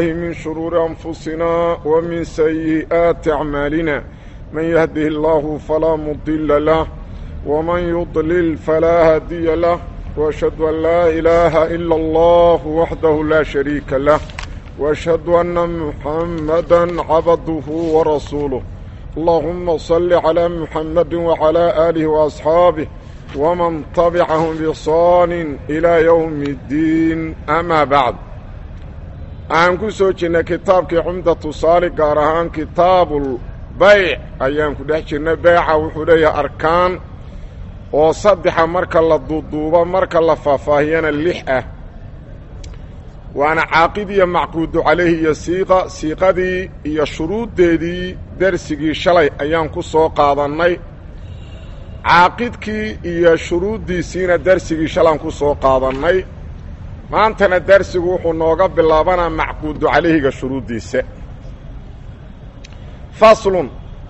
من شرور أنفسنا ومن سيئات أعمالنا من يهده الله فلا مضل له ومن يضلل فلا هادي له وأشهد أن لا إله إلا الله وحده لا شريك له وأشهد أن محمدا عبده ورسوله اللهم صل على محمد وعلى آله وأصحابه ومن تبعهم بإحصان إلى يوم الدين أما بعد aan ku soo jirnay kitaabkii cumdatu saali gaar ahaan kitaabulbayc ayaan ku dhex jirnay beyca wuxuu leeyahay arkaan oo saddexa marka la duuduubo marka la faahfaahiyana lix ah waana caaqid iyo macquudu calayhi iyo siiqa siiqadii iyo shuruuddeedii dersigii shalay ayaan ku soo qaadannay caaqidkii iyo shuruuddiisiina dersigii shalaan ku soo qaadannay maantana darsigu wuxuu nooga bilaabanaa macquudu calayhiga shuruuddiisa faslun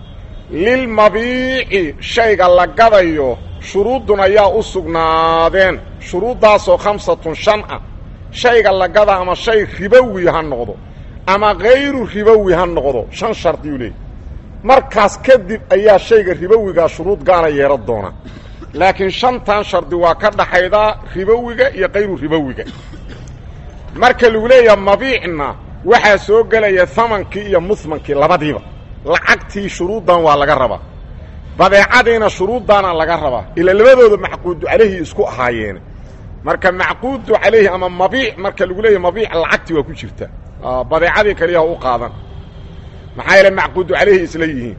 lilmabiici shayga la gadayo shuruuddun ayaa u sugnaadeen shuruuddaasoo khamsatun shan ah shayga la gada ama shay ribowi ha noqdo ama hayru ribowi ha noqdo shan shardiyuu leeyay markaas kadib ayaa shayga ribowigaa shuruud gaara yeehan doona laakiin shantan shardi waa ka dhaxaydaa ribowiga iyo kayru ribowiga marka lagu leeyaha mabiicna waxaa soo gelaya hamankii iyo muhmankii labadiiba lacagtii shuruuddan waa laga rabaa badeecadiina shuruuddaana laga rabaa ila labadooda macquudu calayhi isku ahaayeene marka macquudu calayhi ama mabiic marka lagu leeyahay mabiic lacagtii waa ku jirta badeecadii kaliyaha u qaadan maxaa yeele macquudu calayhi isla yihiin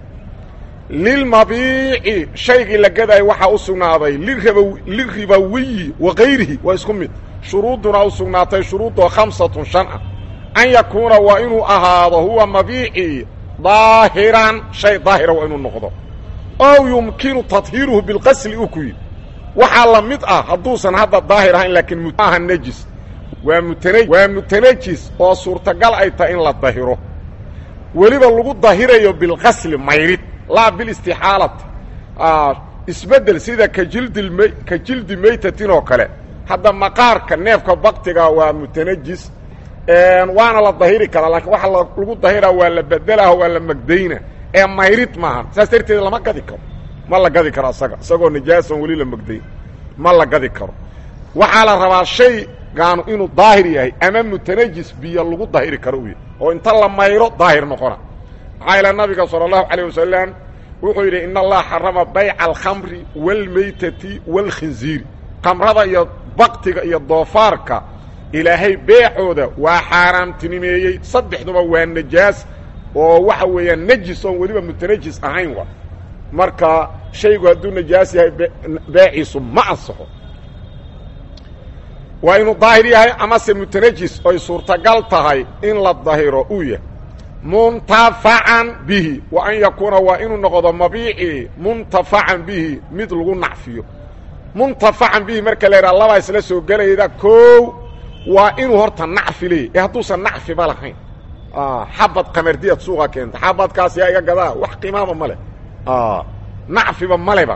lilmabiici shaygii la gadaayo waxaa u sugnaaday liribawiyi wa kayrihi waa isku mid shuruudduna u sugnaatay shuruuddoo khamsatun shan ah an yakuuna waa inuu ahaado huwa mabiici daahiran shay daahira waa inuu noqdo ow yumkinu tadhiiruhu bilqasli u ku yidhi waxaa la mid ah hadduusan hadda daahir ahayn laakiin maaha nejis waa mutana waa mutanajis oo suurtagal ay tahay in la dahiro weliba lagu dahirayo bilqasli mayrid laa bilistixaalati isbeddel sida ka jildilm ka jildi maytatin oo kale hadda maqaarka neefka baktiga waa mutanajis waana la dahiri karaa laakiin waxa lagu dahiraa waa la bedelaho waa la magdayna ee mayrid maaha saas darteed lama gadi karo ma la gadi karo asaga isagoo najaasan weli la magdayn ma la gadi karo waxaa la rabaa shay gaanu inuu daahir yahay ama mutanajis biyo lagu dahiri karo u yahay oo inta la mayro daahir noqona maxaa ila nabiga sala allahu calayh wasalam wuxuu yidhi in allaha xarama bayca alkhamri waalmaytati waalkhinziiri khamrada iyo baktiga iyo doofaarka ilaahay beecooda waa xaaraamtinimeeyey saddexduba waa najaas oo waxa weeyaan nejis oon weliba mutanajis ahayn wa marka shaygu hadduu najaas yahay beeciisu ma ansaxo waa inuu daahir yahay amase mutanajis oy suurtagal tahay in la dahiro uu yahay muntafacan bihi wa an yakuuna waa inuu noqdo mabiici muntafacan bihi mid lagu nacfiyo muntafacan bihi marka la yidhaha labaa isla soo gelayda koow waa inuu horta nacfi leeyahy ee hadduusan nacfiba lahayn xabad qamardiyaad suuqa keenta xabadkaas yaa iga gadaa wax qiimaaba ma leh nacfiba maleba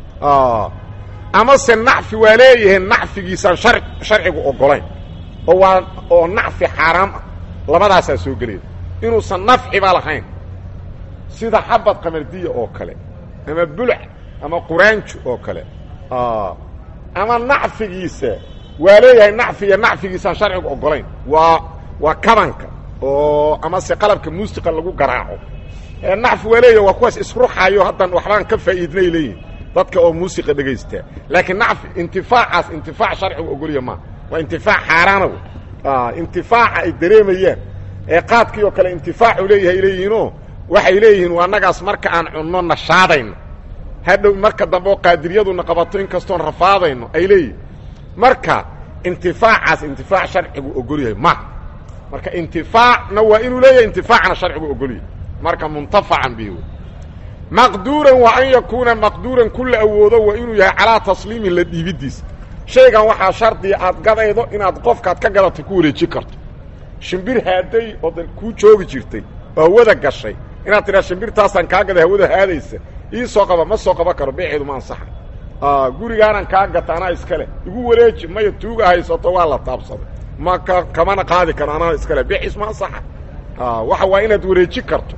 amase nacfi waa leeyahay nacfigiisaan shar sharcigu ogolayn oo waa oo nacfi xaaraam ah labadaasaa soo gelaya inuusan nafciba lahayn sida xabad qamardiya oo kale ama bulac ama quraanjo oo kale ama nacfigiisa waa leeyahay nacfi iyo nacfigiisaan sharcigu ogolayn waa waa kabanka oo amase qalabka muusiqa lagu garaaco nacfi waa leeyahay waa kuwaas isruxayo haddan waxbaan ka faa'iidnay leeyihin dadka oo muusiqa dhegaystaa laakiin nacfi intifaacaas intifaac sharcigu ogolya maa waa intifaac xaaraana wey intifaaca ay dareemayaan ee qaadkii oo kale intifaacu leeyahay leeyihiinoo waxay leeyihiin waa annagaas marka aan cunno nashaadayno hadhow marka dambe oo qaadiriyaduna qabato in kastoon rafaadayno ay leeyihin marka intifaacaas intifaac sharcigu ogolyahay ma marka intifaacna waa inuu leeyahay intifaacna sharcigu ogolyahay marka muntafacan bi maqduuran waa an yakuuna maqduuran kula awoodo waa inuu yahay calaa tasliimin la dhiibidiisa shaygan waxaa shardiya aad gadaydo inaad qofkaad ka gadatay ku wareeji karto shimbir haaday oo dan kuu joogi jirtay oo hawada gashay inaad tidhaa shimbirtaasaan kaa gaday hawada haadaysa ii soo qaba ma soo qaban karo beeceedu ma ansaxa gurigaanan kaa gata anaa iskale igu wareeji maya tuuga haysato waa la taabsaday ma ka kamana qaadi karo anaa iskale bixis ma ansaxa waxa waa inaad wareeji karto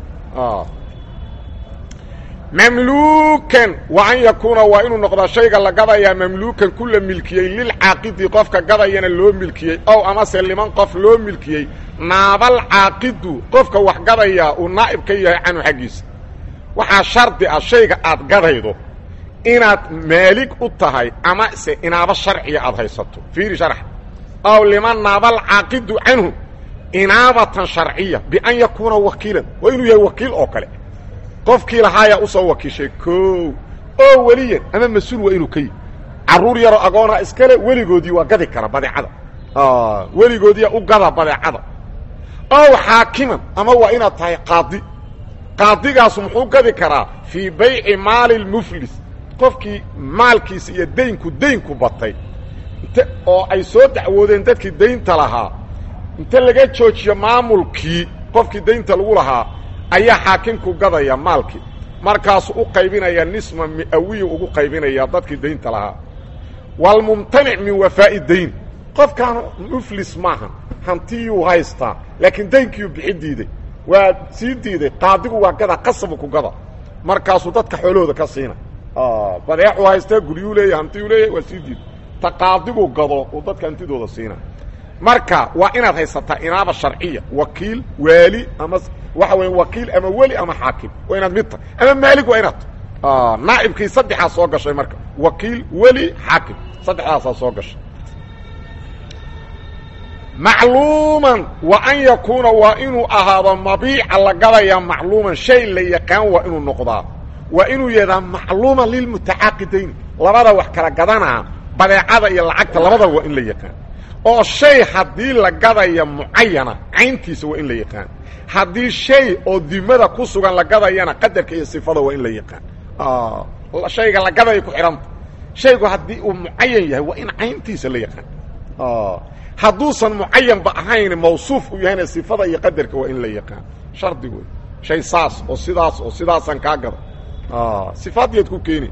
mamluukan wa an yakuuna waa inuu noqdaa shayga la gadayaa mamluukan ku la milkiyey lilcaaqidi qofka gadayana loo milkiyey ow amase liman qof loo milkiyey naabal caaqidu qofka wax gadayaa uu naa'ib ka yahay canhu xaggiisa waxaa shardi ah shayga aad gadaydo inaad maalig u tahay ama se inaaba sharciya aad haysato fiiri sharx ow liman naabal caaqidu canhu inaabatan sharciya bian yakuuna wakiilan waa inuu yahay wakiil oo kale qofkii lahaayaa usoo wakiishay koow oo weliyan ama mas-uul waa inuu ka yihi carruur yaroo agoona iskale weligoodii waa gadi kara badeecada weligoodiiya u gada badeecada ow xaakiman ama waa inaad tahay qaadi qaadigaas muxuu gadi karaa fii bayci maali lmuflis qofkii maalkiisa iyo daynku daynku batay int oo ay soo dacwoodeen dadkii daynta lahaa inta laga joojiyo maamulkii qofkii daynta lagu lahaa ayaa xaakimku gadaya maalkii markaasu u qaybinaya nisma mi'awiyu ugu qaybinaya dadkii daynta lahaa waalmumtanic min wafaa'i dayn qofkaan muflis maaha hantiyuu haystaa laakiin daynkiiyuu bixi diiday waa sii diiday qaadigu waa gada qasabu ku gada markaasuu dadka xoolahooda ka siina badeexuu haystaa guryuu leeyahy hantiyuu leeyahy waa sii diiday ta qaadigu gado uu dadka hantidooda siina marka waa inaad haysataa inaaba sharciya wakiil waali ama waxa weya wakiil ama weli ama xaakim waa inaad mid tahay ama maalig waa inaad naa'ibkii saddexaa soo gashay marka wakiil weli xaakim saddexdaasaa soo gashay macluuman wa an yakuuna waa inuu ahaado mabiica la gadaya macluuman shay la yaqaan waa inuu noqdaa waa inuu yadaa macluuman lilmutacaaqidayn labada wax kala gadanaa badeecada iyo lacagta labadaba waa in la yaqaan oo shay haddii la gadaya mucayana cayntiisa waa in la yaqaan haddii shay oo dimada ku sugan la gadayana qadarka iyo sifada waa in la yaqaan shayga la gadaya ku xidhanta shaygu haddii uu mucayan yahay waa in cayntiisa la yaqaan hadduusan mucayanba ahayn mawsuuf u yahayna sifada iyo qadarka waa in la yaqaan shardi wey shay saas oo sidaas oo sidaasaan kaa gada sifaadyaad ku keeni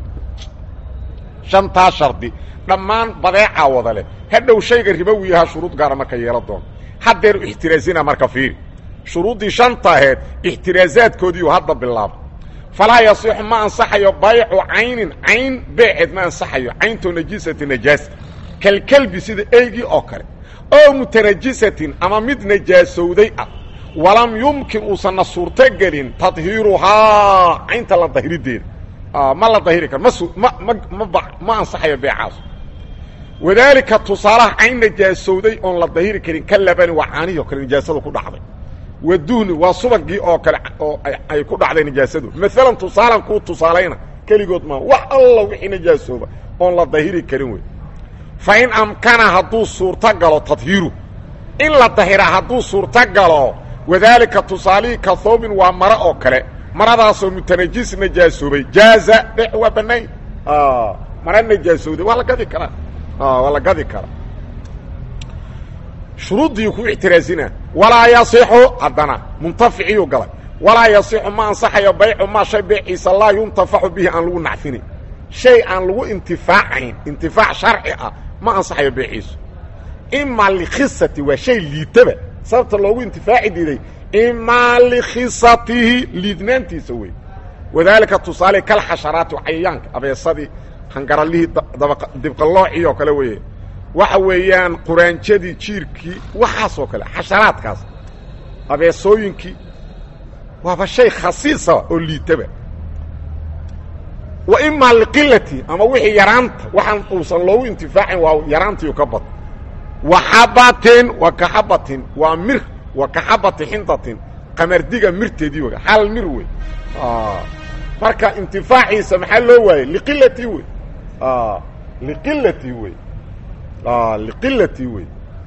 shantaa shardi dhammaan badeecaa wada leh hadhow shayga ribowiyahaa shuruud gaara marka yeela doono haddeer ixtiraasina marka fiiri shuruuddii shanta aheed ixtiraasaadkoodiiu hadda bilaaba falaa yasixu ma ansaxayo baycu caynin cayn beeceed ma ansaxayo cayntoo najiisati najaasa kalkelbi sida eygii oo kale oo mutanajisatin ama mid najaasowday ah walam yumkin uusanna suurtogelin tadhiiruhaa caynta la dahirideeda ma la dahiri karo ma ma ma ma ansaxayo beecaas wadaalika tusaalaha cayn najaasowday oon la dahiri karin ka labani waa caanihii o kale najaasadu ku dhacday waduhni waa subagii oo kale oo ay ku dhacday najaasadu maalan tusaalan kuu tusaalayna keligood maa wax alla wixii najaasooba oon la dahiri karin wey fa in amkana hadduu suurto galo tadhiiru in la dahiraa hadduu suurto galo wadaalika tusaalihii ka thoobin waa maro oo kale maradaasoo mutanajis najaasoobay jaaza dhex waa banayn mara najaasowday waa la gadi karaa waa la gadi karaa shuruuddii ku ictiraasina walaa yasixu haddana muntaficiyuu galay walaa yasixu ma ansaxayo baycu maa shay beeciisa laa yuntafaxu bihi aan lagu nacfinin shay aan lagu intifaacayn intifaac sharci ah ma ansaxayo beeciisu imaa likhisati waa shay liitaba sababta loogu intifaaci diiday imaa likhisatihi liidnaantiisa wey wadaalika tusaale kal xasharaati cayayaanka abeesadii hangaralihii dibqaloocii oo kale weye waxa weeyaan quraanjadii jiirkii waxaasoo kale xasharaadkaas abeesooyinkii waaba shay khasiisa oo liitaba wa imaa liqilati ama wixii yaraanta waxaan uusan loogu intifaacin waa yaraantiiu ka bad wa xabatin wa kaxabatin waa mir wa kaxabati xindatin qamardiga mirteedii wey hal mir wey marka intifaaciisa maxaa loo waayey liqilati wey liqilati wey liqilati wey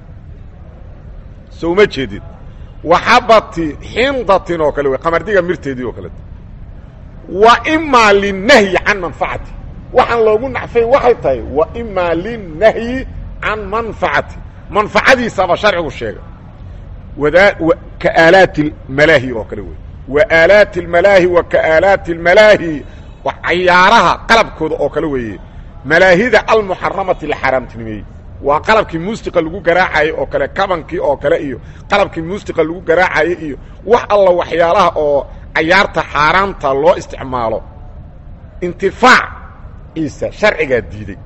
so uma jeedid waxabati xindatin oo kale wey qamardiga mirteedii oo kaleeto wa imaa linahyi can manfacati waxaan loogu nacfay waxay tahay wa imaa linahyi can manfacati manfacadiisaba sharcigu sheegay wadaa ka aalaati malaahi oo kale wey wa aalaati اmalaahi wa ka aalaati اmalaahi cayaaraha qalabkooda oo kale weeye malaahida almuxaramati la xaaraamtinimeeyey waa qalabkii muusiqa lagu garaacayay oo kale kabankii oo kale iyo qalabkii muusiqa lagu garaacayay iyo wax alla waxyaalaha oo cayaarta xaaraanta loo isticmaalo intifaac ciisa sharcigaa diiday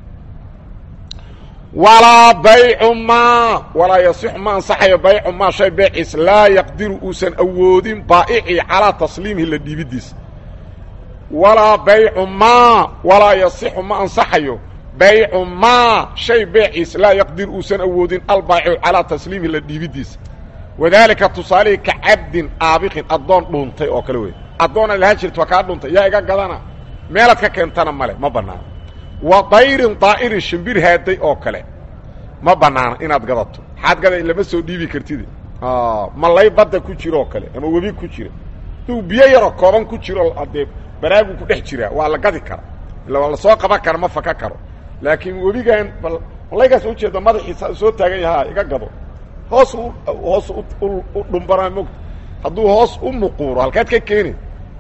walaa baycu maa walaa yasixu ma ansaxayo baycu maa shay beeciis laa yaqdiru uusan awoodin baa'icii calaa tasliimihi la dhiibidiisa walaa baycu maa walaa yasixu ma ansaxayo baycu maa shay beeciis laa yaqdir uusan awoodin albaacicu calaa tasliimihi la dhiibidiisa wadaalika tusaalihii ka cabdin aabiqin addoon dhuuntay oo kale wey addoona lahaa jirta waa kaa dhuuntay yaa iga gadana meelaad ka keentana male ma bannaano wa dayrin daa'irin shimbir haaday oo kale ma bannaana inaad gadato maxaad gaday lama soo dhiibi kartide malay badda ku jiro oo kale ama webi ku jira duu biyo yaroo kooban ku jiro haddee baraagu ku dhex jiraa waa la gadi kara illa waa lasoo qaban kara ma faka karo laakiin webigan bal malaygaas ujeeda madaxiisa soo taagan yahaa iga gado hoos u hoos u dhumbanaa mogta hadduu hoos u muquuro halkaad ka keeni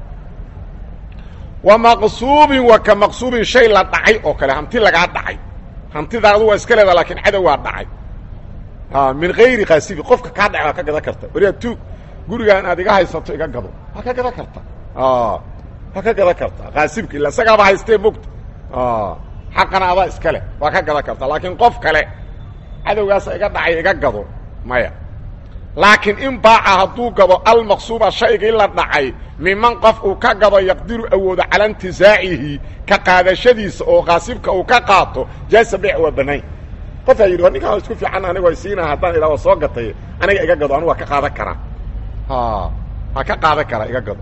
wa maqsuubin wa ka maqsuubin shay la dhacay oo kale hanti lagaa dhacay hantidaadu waa iska leeda laakiin cadow waa dhacay min gayri kaasibi qofka kaa dhacay waa ka gadan karta wariyaa tuug gurigaan aad iga haysato iga gado waa ka gadan karta waa ka gadan karta kaasibka illa isagaaba haystee mogta xaqana adaa iska leh waa ka gadan karta laakiin qof kale cadowgaasa iga dhacay iga gado maya laakiin in baaca hadduu gado almaqsuuba shaygii la dhacay miman qof uu ka gado yaqdiru awoodo cala intizaacihi ka qaadashadiisa oo qaasibka uu ka qaato jaasa beyc waa banayn qofaa yidhi war ninkaa isku fiican anigoo siinaa haddaan idhaa waa soo gatay aniga iga gado anigu waa ka qaadan karaa waa ka qaadan karaa iga gado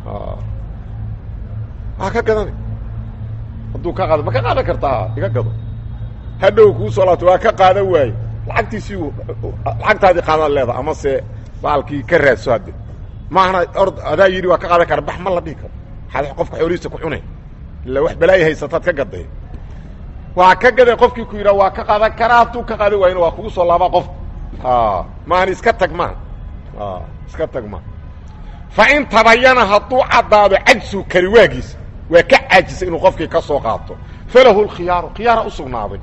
waa ka gadan hadduu ka qaado ma ka qaadan kartaa iga gado hadhow kuu soo laabto waa ka qaadan waaye lacagtiisii lacagtaadii qaadaad leeda ama se baalkii ka raadso hadde maahna ord adaa yidhi waa ka qaadan kara bax ma la dhihi karo maxaad qofka xoolihiisa ku cunay illa wax balaayi haysataad ka gaday waa ka gaday qofkii ku yidhaha waa ka qaadan karaa hadduu ka qaadan waayna waa kugu soo laabaa qofka maani iska tag maa iska tag maa fa in tabayana hadduu caddaado cajsu kari waagiisa waa ka caajisay inuu qofkii ka soo qaato falahu lkhiyaaru khiyaara u sugnaaday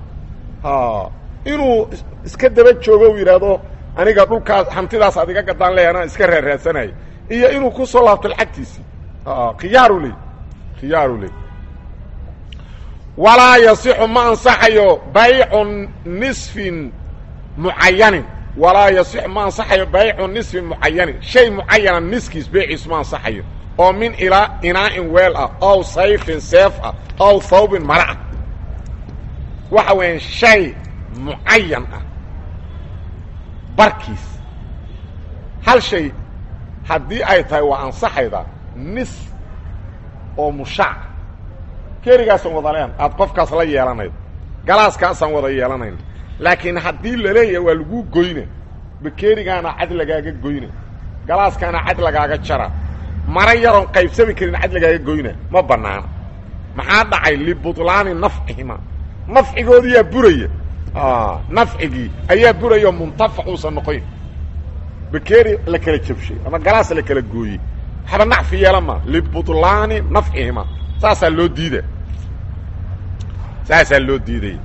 inuu iska daba joogo u yidhaahdo aniga dhulkaas hantidaas aad iga gadaan leeya anaa iska raaraadsanayo iyo inuu ku soo laabto lacagtiisii khiyaaru ley khiyaaru ley walaa yasixu ma ansaxayo baycu nisfin mucayanin walaa yasixu ma ansaxayo baycu nisfin mucayanin shay mucayana niskiis beeciis ma ansaxayo oo min ilaa inaa'in weel ah ow sayfin seef ah ow thawbin mara ah waxa weeyaan shay mucayan ah barkiis hal shay haddii ay tahay waa ansaxayda nis oo mushaac kerigaasaan wada leen aad qofkaas la yeelanayd galaaskaasaan wada yeelanayn laakiin haddii laleeyahay waa laguu goyna bakerigaana cad lagaaga goyna galaaskaana cad lagaaga jara mara yaroon qaybsami karin cad lagaaga goyna ma bannaana maxaa dhacay libutlaani nafcihima nafcigoodiyaa buraya nafcigii ayaa buraya oo muntafac uusan noqoyn bakeri la kala jabshay ama galaas la kala gooyey waxba nacfi yeela ma libutlaani nafcihima saasaa loo diida saasaa loo diidaya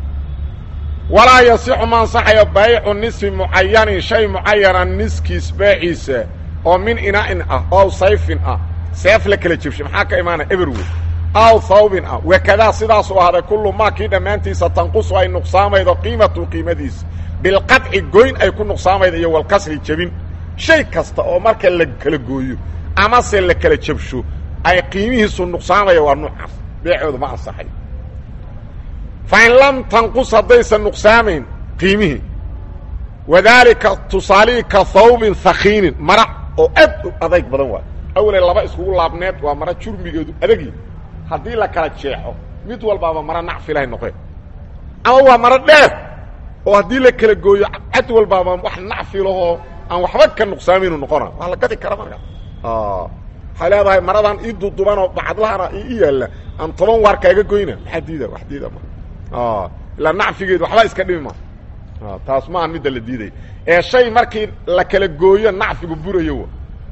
walaa yasixu ma ansaxayo baycu nisfi mucayanin shay mucayana niskiis beeciisa oo min inaa'in ah ow sayfin ah seef la kala jabshay maxaa ka imaanaya eberwood aw thawbin ah wakadaa sidaasuu ahaaday kullu maa kii dhammaantiisa tanqusu ay nuqsaamaydo qiimatu qiimadiisa bilqadci goyn ay ku nuqsaamaydo iyo walkasri jebin shay kasta oo marka la kala gooyo amase la kala jabsho ay qiimihiisu nuqsaamaya waa nuucaas beecoodu ma ansaxayo fa in lam tanqus haddaysan nuqsaamayn qiimihii wadaalika tusaalihii ka thawbin hakiinin mara oo aad u adayg badan waay awale laba iskugu laabneed waa mara jurmigeedu adagi haddii la kala jeexo mid walbaaba mara nacfi lahay noqeen ama waa maro dheer oo haddii la kala gooyo cad walbaaba wax nacfi lahoo aan waxba ka nuqsaamaynu noqona waa la gadi kara markaa waxay leedahay maradan ii dudubanoo bacadlahana i yaalla aan toban waar kaaga goyna maxaa diida wax diida ma ilaa nacfigeedu waxba iska dhimi ma taas ma aha midda la diidaya ee shay markii la kala gooyo nacfigu burayo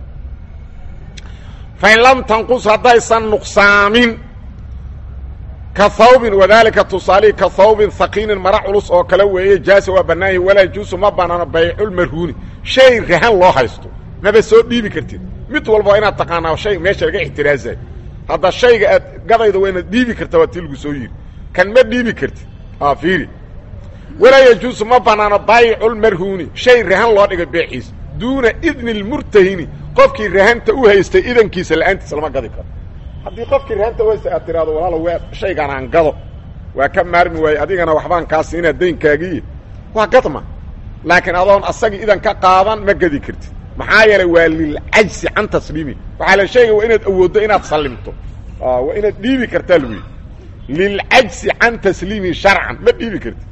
fain lam tanqus haddaysan nuqsaamin ka hawbin wadaalika tusaalihi ka hawbin haqiinin mara culus oo kale weeye jaasa waa bannaanyahi walaa yajuusu ma banaano bayculmarhuuni shay rahan loo haysto maba soo dhiibi kartid mid walba waa inaad taqaanaa shay meesha laga ixtiraasayo hadda shayga aad gadayda waa inaad dhiibi karta waa tii lagu soo yidhi kan ma dhiibi kartid fiiri walaa yajuusu ma banaano bayculmarhuuni shay rahan loo dhigay beeciisa duuna idni lmurtahini qofkii rahanta u haystay idankiisa la'aantiisa lama gadi karo haddii qofkii rahanta u haystay aad tiraado walaalo waa shaygaan aan gado waa ka maarmi waaye adigana waxbaan kaa siinaa daynkaagiiy waa gadma laakiin adoon asagii idan ka qaadan ma gadi kartid maxaa yeelay waa lilcajsi can tasliimi waxaa la sheegaya waa inaad awooddo inaad sallimto waa inaad dhiibi kartaa lagu yidhi lilcajsi can tasliimi sharcan ma dhiibi kartid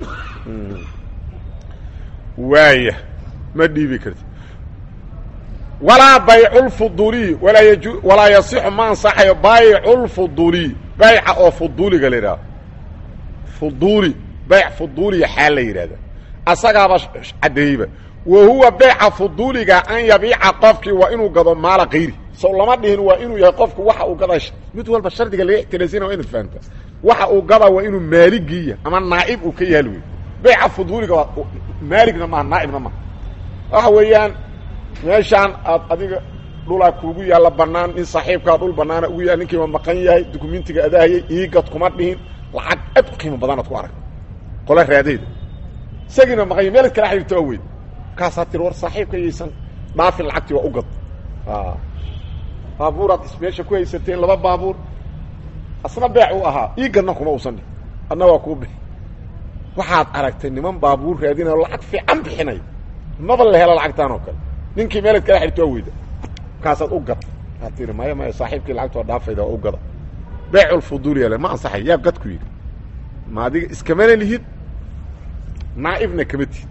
waaya ma dhiibi kartid walaa bayculfuduliy walaa yaju walaa yasixu ma ansaxayo bayculfuduliy bayca oo fuduuliga la yidhahdo fuduuli bayc fuduuliya xaal la yidhahda asagaaba caddeeyeyba wa huwa bayca fuduuliga an yabiica qofkii waa inuu gado maala kayri sow lama dhihin waa inuu yahay qofku waxa uu gadaa mid walba shardiga laga ixtiraasina waa inaad fahamta waxa uu gadaa waa inuu maaligiiya ama naa'ib uu ka yaal wey bayca fuduuliga waa maaligna maaha naa'ibna maaha waxa weeyaan meeshaan aad adiga dhulaa kuugu yaalla bannaan nin saaxiibkaa dhul bannaana ugu yaal ninkiiba maqan yahay dukumentiga adaahayay iigad kuma dhihin lacag aad u qiimo badanaad ku arag qola raadeyda isagiina maqan yahy meel kala xidhiirta waa weyd markaasaa tiri war saaxiibka yaysan dhaafin lacagtii waa u gad baabuuraad meesha ku haysateen laba baabuur asna beec uu ahaa iigadna kuma uusan dhihin adna waa kuu bixi waxaad aragtay niman baabuur raadinayo lacag fiican bixinay maba la helo lacagtaan oo kale ninkii meelaad kala xidhto waa weyda markaasaad u gad waad tiri maya maya saaxiibkii lacagta waa dhaafayda waa u gada beeculfuduuliya ma ansaxay yaa gad ku yidhi ma adiga iskamana lihid naa'ibna kama tihid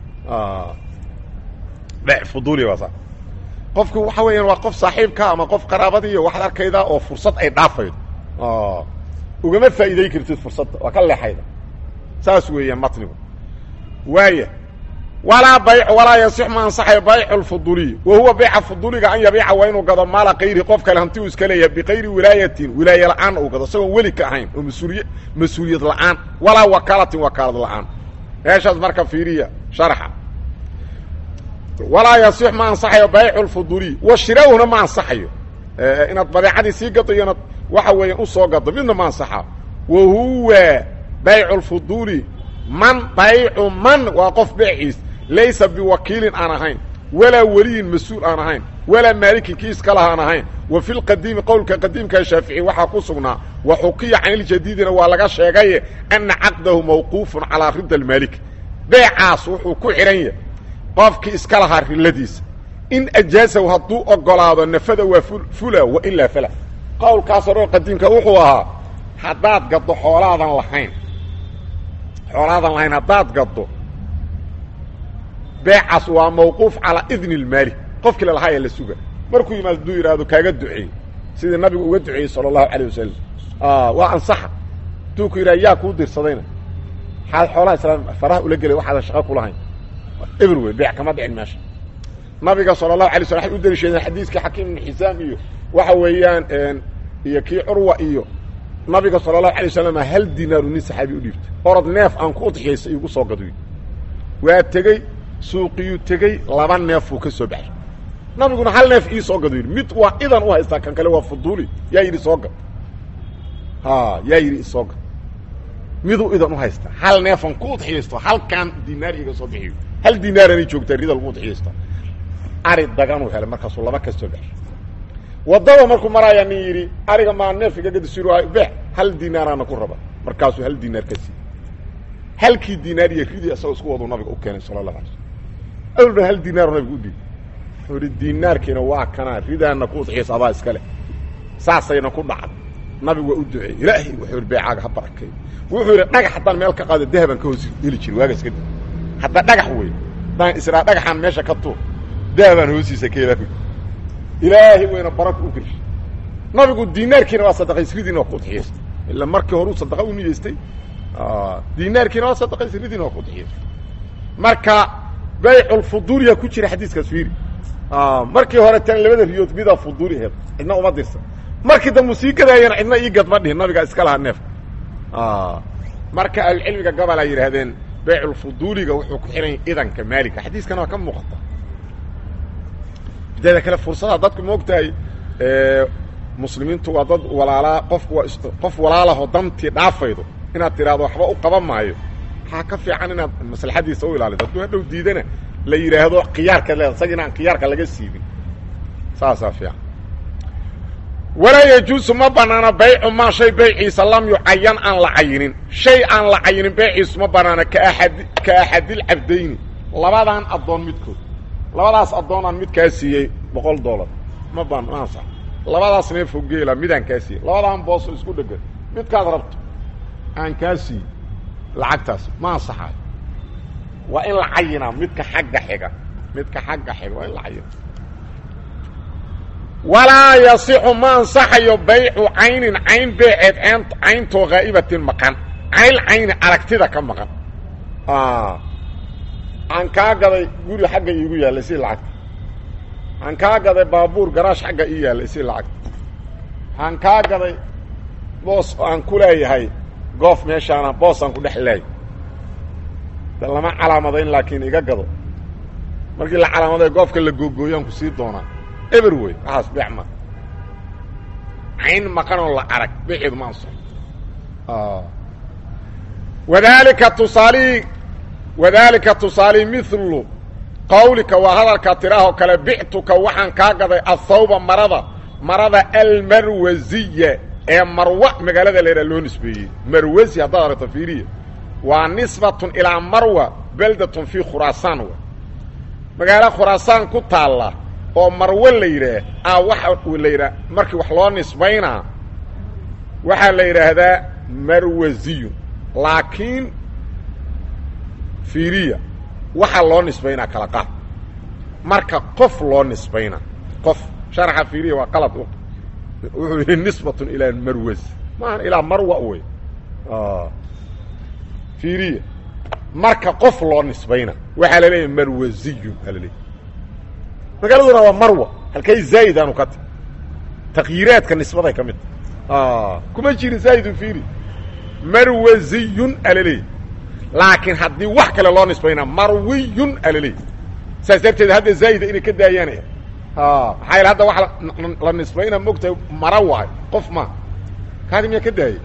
beec fuduuliya waa saa qofku waxa weeyaan waa qof saaxiibka ama qof qaraabadiiyo waxaad arkaydaa oo fursad ay dhaafaydo ugama faa'iiday kartid fursadda waa ka leexayda saas weeyaan matnigu waaya walaa bayc walaa yasix ma ansaxayo baycu lfuduuliy wa huwa bayca fuduuliga an yabiica waa inuu gado maala kayri qof kale hanti uu iska leeyahay bikayri wilaayatin wilaaye la'aan uu gado isagoon weli ka ahayn oo mas-uuliy mas-uuliyad la'aan walaa wakaalatin wakaalad la'aan meeshaas marka fiiriya sharxa walaa yasix ma ansaxayo baycu lfuduuliy wa shiraahuna ma ansaxayo inaad badeecadii sii gado iyo inaad waxa weeyaan usoo gado midna ma ansaxa wa huwa baycu lfuduuli man baycu man waa qof beeciis laysa biwakiilin aan ahayn walaa weliyin mas-uul aan ahayn walaa maalikin kii iska laha aan ahayn wa fi lqadiimi qowlka qadiimka shaafici waxaa ku sugnaa wa xukiya can iljadiidina waa laga sheegaye ana caqdahu mawquufun calaa rida almaalik beecaas wuxuu ku xidhan yahay qofkii iska lahaa riladiisa in ajaasahu hadduu ogolaado nafada waa fula wa ilaa fala qowlkaas horeo qadiimka wuxuu ahaa haddaad gaddo xoolaadan lahayn xoolaadan lahayn haddaad gaddo beecaas waa mawquuf calaa idni اlmaalik qofkii lalahaa ee la suga markuu yimaado haduu yidhaahdo kaaga duceey sidii nabigu uga duceeyey salى الlahu عalيه wasalam waa ansaxa haduu ku yidhah yaa kuu dirsadayna xaad xoolaha islaam faraha ula gelay waxaadan shaqo kulahayn eber wey beec kama dhicin meesha nabiga salى الlahu alay slam waxay u deliishadeen xadiiskii xakiim ibn xisaam iyo waxa weeyaan iyo kii curwa iyo nabiga salى الlahu alay wasalam hal dinaaru nin saxaabi u dhiibtay orod neef aan ku udxiyaysa igu soo gaduy waa tegey suuqiyuu tegey laba neefuu ka soo baxay nabiguna hal neef ii soo gado yidhi mid waa idan u haystaa kan kale waa fuduuli yaa yidhi soo gad yaa yidhi isoo gad miduu idan u haystaa hal neefan ku udxiyaysto halkaan dinaar iga soo bixiyo hal dinaaranay joogtaa rida lagu udxiyaysta ari daganuu helay markaasuu laba ka soo baxay waddada markuu maraayaa nin yidhi ariga maa neef iga gadisir beex hal dinaaraana ku raba markaasuu hal dinaar ka siiy halkii dinaar iyo ridii isagoo isku waduu nabiga u keenay sala allahu alay slam awlba hal dinaaru nabiga u dhiib wuxuu ihi dinaarkiina waa kanaa ridaana ku udxiyaysa adaa iska leh saasayna ku dhacday nabigu waa u duceeyey ilaahay wuxuu yidhi beecaaga ha barakeey wuxuu yidhi dhagax haddaan meel ka qaado dahabaan ka hoos heli jiri waagas kadib hadda dhagax wey haddaan israa dhagaxaan meesha ka tuur dahabaan hoosiisa ka helaa ilaahay wayna baraka u gelshay nabigu dinaarkiina waa sadaqays ridiina waa ku udxiyaysta ila markii horuu sadaqa u niyeystay dinaarkiina waa sadaqays ridiina waa ku udxiyaystay marka bayculfuduuliya ku jira xadiiskaas fiiri markii hore tan labada riyood midaa fuduuli heed cidna uma dirsan markii dambu sii gadaayana cidna ii gad ma dhihin nabigaa iska lahaa neefka marka ahlucilmiga gobol ay yidhaahdeen beyculfuduuliga wuxuu ku xihan idanka maaligka xadiiskana waa ka muuqata mideeda kale fursada dadku ma ogtahay muslimiintu waa dad walaalaa qofku waa qof walaalahoo dantii dhaafaydo inaad tidhaahdo waxba u qaban maayo waxaa ka fiican inaad maslaxadiisa u ilaalido hadduu hadhow diidana la yidhaahdo khiyaarka leeda isaga inaan khiyaarka laga siibin saasaa fiican walaa yajuusu ma banaano baycu maa shay bayciisa lam yucayan aan la cayinin shay aan la cayinin bayciisu ma banaano kaaad ka axadilcabdayni labadan addoon midkood labadaas addoonaan mid kaa siiyey boqol dollar ma banaansa labadaas neefo geela midaan kaa siiyey labadaan booso isku dhegan midkaad rabto aan kaa siiyey lacagtaas ma ansaxaayo waa in la cayinaa midka xagga xiga midka xagga xiga waa in la cayina walaa yasixu ma ansaxayo baycu caynin cayn beeceed cayntoo haa'ibatin maqan cayl cayni aragtida ka maqan aan kaa gaday guri xagga iigu yaalla isii lacagta aan kaa gaday baabuur garaash xagga ii yaalla isii lacagta aan kaa gaday boos aan ku leeyahay goof meeshaana boosaan ku dhex leeyahy de lama calaamadayn laakiin iga gado markii la calaamaday goofka la googooyaan ku sii doonaa eber wey waxaas beec ma cayn maqanoo la arag beeceedu ma anso wadaalika tusaalihii wadaalika tusaalihii milu qawlika waa hadalka tiraahoo kale bictuka waxaan kaa gaday athawba marada marada almarwasiya ee marwa magaalada la yidhaha loo nisbeeyey marwasi haddaad aragto fiiriya waa nisbatun ilaa marwa beldatun fii khuraasaan w magaalo khuraasaan ku taalla oo marwo la yidhaah a waxa la yidhaha markii wax loo nisbaynaa waxaa la yidhaahdaa marwasiyun laakiin fiiriya waxaa loo nisbaynaa kala qaad marka qof loo nisbaynaa qof sharaxa fiiriya waa qalad wuxuu yidhi nisbatun ilaa marwas maaha ilaa marwa wey fiiriya marka qof loo nisbayna waxaa la leeyahay marwasiyun aa la leeyahy magaaladuna waa marwa halkay zaa'id aanu ka ti takyiiraadka nisbaday ka mid ta kuma jirin zaa'idun fiiri marwasiyun aa la leeyahy laakiin haddii wax kale loo nisbaynaa marwiyun aa la leeyahy saas darteed hadda zaa'ida inay ka daayaan maxaa yaele hadda waxa la nisbayna mogtahay mara waayo qof ma kaadi miyaa ka daayay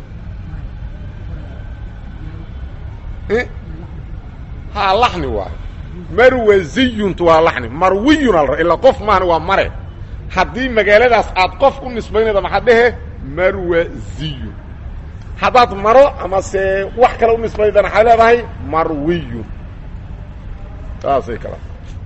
ha laxni waayo marwasiyuntu waa laxni marwiyun al ilaa qof maahna waa mare haddii magaaladaas aad qof u nisbaynayda maxaad dhehe marwasiyun haddaad maro ama se wax kale u nisbaydana waxaad leedahay marwiyun saasay kala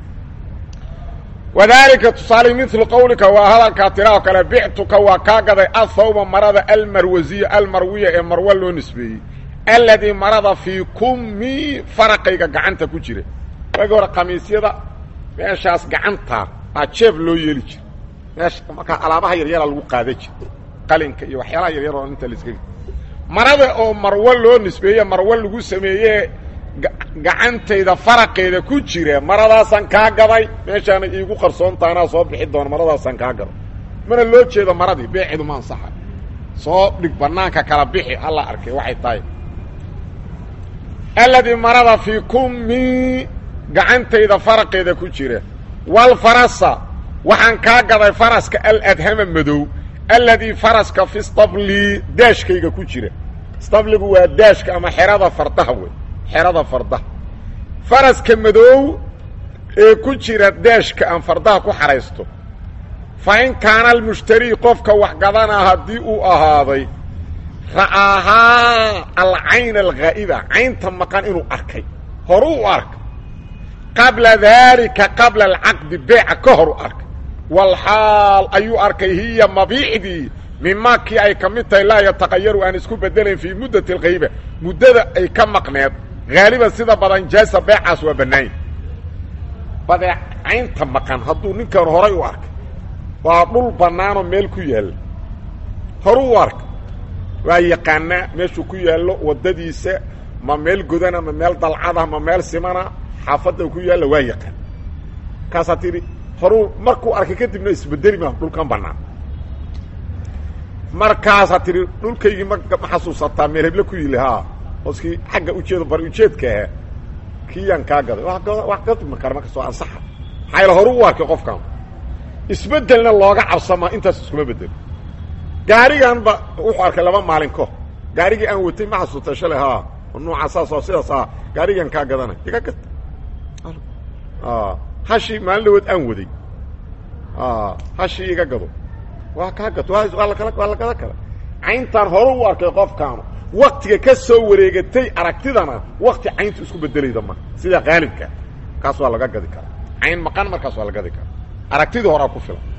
wadaalika tusaale milu qawlika waa hadalkaa tiraao kale bictuka waa kaa gaday athawba marada almarwasiya almarwiya ee marwa loo nisbeeyey alladii marada fii kummi faraqayga gacanta ku jira waagi hore khamiisyada meeshaas gacanta aa jeeb loo yeeli jira meesha markaa alaabaha yaryara lagu qaada jira qalinka iyo waxyaalaha yaryar oo inta laska marada oo marwo loo nisbeeye marwo lagu sameeye gacantayda faraqeeda ku jira maradaasaan kaa gaday meeshaana iigu qarsoonta anaa soo bixi doona maradaasaan kaa gaday mana loo jeedo maradii beeceedu ma ansaxa soo dhig banaanka kala bixi alla arkay waxay tahay alladii marada fii kummi gacantayda faraqeeda ku jira walfarasa waxaan kaa gaday faraska aladhama madow alladii faraska fi stabli daashkayga ku jira stabligu waa daashka ama xerada fardaha wey xerada fardaha faraska madow ee ku jira daashka aan fardaha ku xahaysto fa in kaana almushtarii qofka wax gadanaa haddii uu ahaaday ra'aahaa alcayn alghaa'iba caynta maqan inuu arkay horu u arkay qabla daalika qabla alcaqdi beeca ka hor u arkay walxaal ayuu arkay hiya mabiicdii mimaa kii ay ka mid tahay laa yataqayaru aan isku bedelayn fii muddati alghayba muddada ay ka maqneed haaliban sida badan jaasa beecaas waa bannaanya badeecaynta maqan hadduu ninkan horay u arkay waa dhul bannaanoo meel ku yaalla horu u arkay waa yaqaanaa meeshuu ku yaallo waddadiisa ma meel godana ma meel dalcada ma meel simana xaafadda ku yaalla waa yaqaan markaasaa tidhi horuu markuu arkay kadibna isbedeli ma dhulkan bannaan markaasaa tidhi dhulkaygii ma ma xasuusataa meel heble ku yili haa hooskii xagga ujeedo bari ujeedka ahaa kiyaan kaa gaday wax gadma kara markastoo ansaxa maxaa yaele horu u arkay qofkan isbeddelna looga cabsamaa intaas iskuma bedelo gaarigan ba wuxuu arkay laba maalin ko gaarigii aan watay ma xasuusta shalay haa nuuca saas oo sidaas ah gaarigan kaa gadanay iga gad hashii maalin dhawood aan waday hashii iga gado waa kaa gato waa lakala waa la gadan kara cayntaan hore u arkay qofkaanu waktiga ka soo wareegatay aragtidana wakti cayntu isku bedelayda ma sida qaalibka kaas waa laga gadi karaa cayn maqan markaas waa la gadi karaa aragtidii horaa ku filan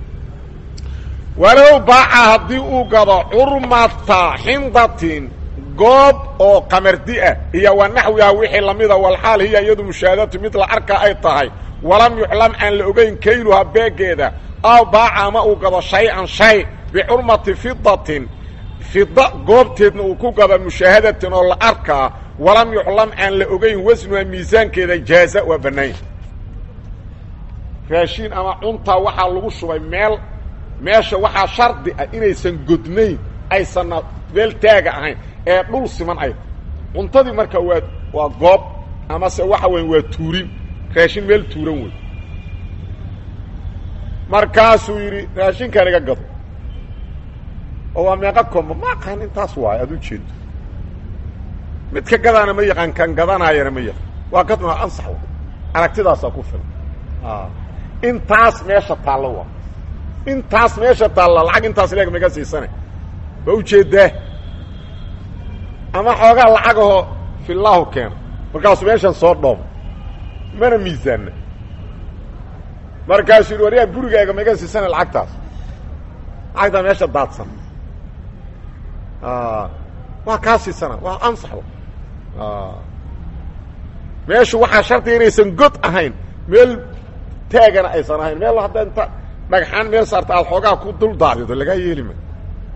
walow baaca haddii uu gado curmata xindatin goob oo qamardi ah iyo wa naxwiha wixii lamida walxaal hiya iyadu mushaahadatu mid la arka ay tahay walam yuclam aan la ogayn kayluha beegeeda aw baaca ama uu gado shay-an shay bicurmati fidatin fida goobteedna uu ku gado mushaahadatin oo la arkaa walam yuclam aan la ogayn wasnuha miisaankeeda jaaza waa bannaanya raashiin ama cuntaa waxaa lagu shubay meel meesha waxaa shardi ah inaysan godnayn aysanna meel taaga ahayn ee dhul siman ay cuntadii marka waa waa goob amase waxa weya waa tuurin raashin meel tuuran wey markaasuu yidhi raashinkan iga gado oo waa meeqa komba ma aqaan intaas waayo aad u jeedo midka gadaana ma yaqaan kan gadanaayana ma yaqaan waa gadnaa ansax wa aragtidaasaa ku filan intaas meesha taallo waa intaas meesha taalla lacag intaas leeg maga siisane ma ujeedaa ama xoogaa lacagahoo fillahu keena markaasuu meeshan soo dhoomo mana miisaanna markaasuu yidhi waryaa gurigaaga maga siisane lacagtaas lacagtaa meesha daadsan waa kaa siisana waa ansax meeshu waxaa shardiga inaysan god ahayn meel taagana aysan ahayn meel hadda inta dhagxaan meel saarta aad xoogaa ku dul daadido lagaa yeeli ma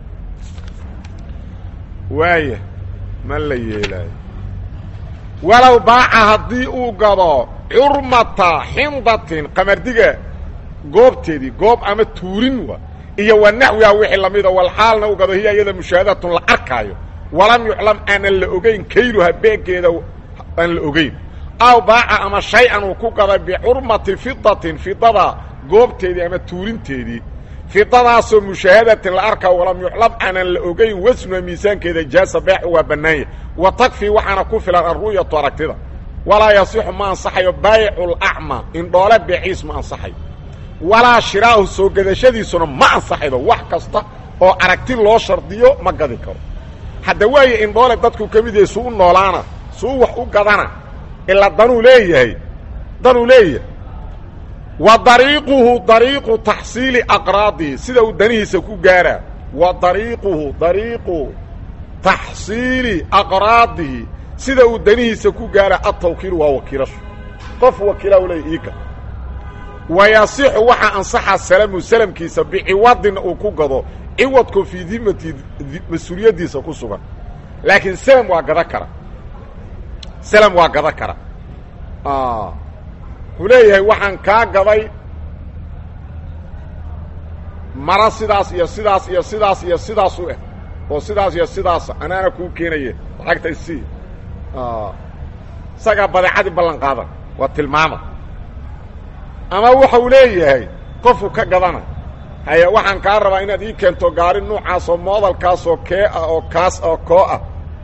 waaya ma la yeelaayo walow baaca haddii uu gado curmata xindatin qamardiga goobteedii goob ama tuurin wa iyo wa naxwiha wixii lamida walxaalna uu gado hiya iyada mushaahadatun la arkaayo walam yuclam aanan la ogeyn kayluha beegeeda aan la ogeyn aw baaca ama shay-an uu ku gaday bicurmati fidatin fidada goobteedii ama tuurinteedii fidadaasoo mushaahadatin la arkaa walam yuclam aanan la ogeyn wasnuha miisaankeeda jaasa beecu waa bannaanya wa takfii waxaana ku filan alru'yatu aragtida walaa yasixu ma ansaxayo baayicu lacma indhoole beeciis ma ansaxayo walaa shiraahu soo gadashadiisuna ma ansaxaydo wax kasta oo aragti loo shardiyo ma gadi karo hadda waaye indhoole dadku ka mid yahay suu u noolaana suu wax u gadana ilaa danuu leeyahay danuu leeyahay wa dariiquhu dariiqu taxsiili aqraadihi sida uu danihiisa ku gaaraa wa dariiquhu dariiqu taxsiili aqraadihi sida uu danihiisa ku gaaraa atawkiilu waa wakiilashu qof wakiila u leeya iika wa yasixu waxaa ansaxa salamu salamkiisa biciwadin uu ku gado ciwadku fii dimati mas-uuliyaddiisa ku sugan laakiin salam waa gada kara salam waa gada kara wuxuu leeyahay waxaan kaa gaday mara sidaas iyo sidaas iyo sidaas iyo sidaas u ah oo sidaas iyo sidaasa anaana kuu keenaye lacagta isii isagaa badeecadii ballan qaada waa tilmaama ama waxa uu leeyahay qofku ka gadana haye waxaan kaa rabaa inaad ii keento gaari nuucaas oo moodalkaasoo kee ah oo kaas oo koo ah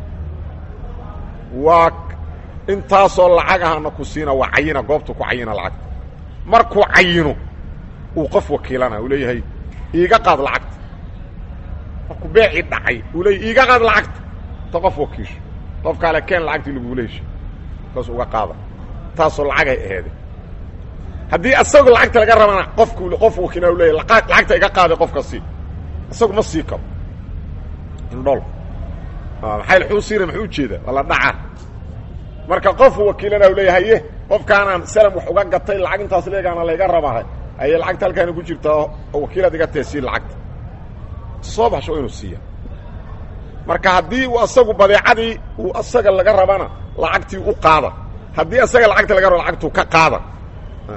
waa intaasoo lacag ahana ku siina waa cayina goobtu ku cayina lacagta markuu cayino uu qof wakiilana uu leeyahay iiga qaad lacagta markuu beecii dhacay uu leeyahy iiga qaad lacagta ta qof wakiisho qofkaale keen lacagtii lagugula hesho kaas uga qaada taasoo lacagay aheede haddii isagu lacagta laga rabana qofku qof wakiila u leeyahy lacagta iga qaaday qofka sii isagu ma sii karo indhool maxay xuu siina maxuu ujeedaa waa la dhacaa marka qof wakiilana u leeyahay haye qofkaanaan salam wax uga gatay lacag intaas leegaana layga rabahay ayay lacagta halkaana ku jirtaa oo wakiilaad iga tee sii lacagta soo baxsho inuu siiya marka haddii uu asagu badeecadii uu asaga laga rabana lacagtii u qaada haddii asaga lacagta laga rabo lacagtuu ka qaada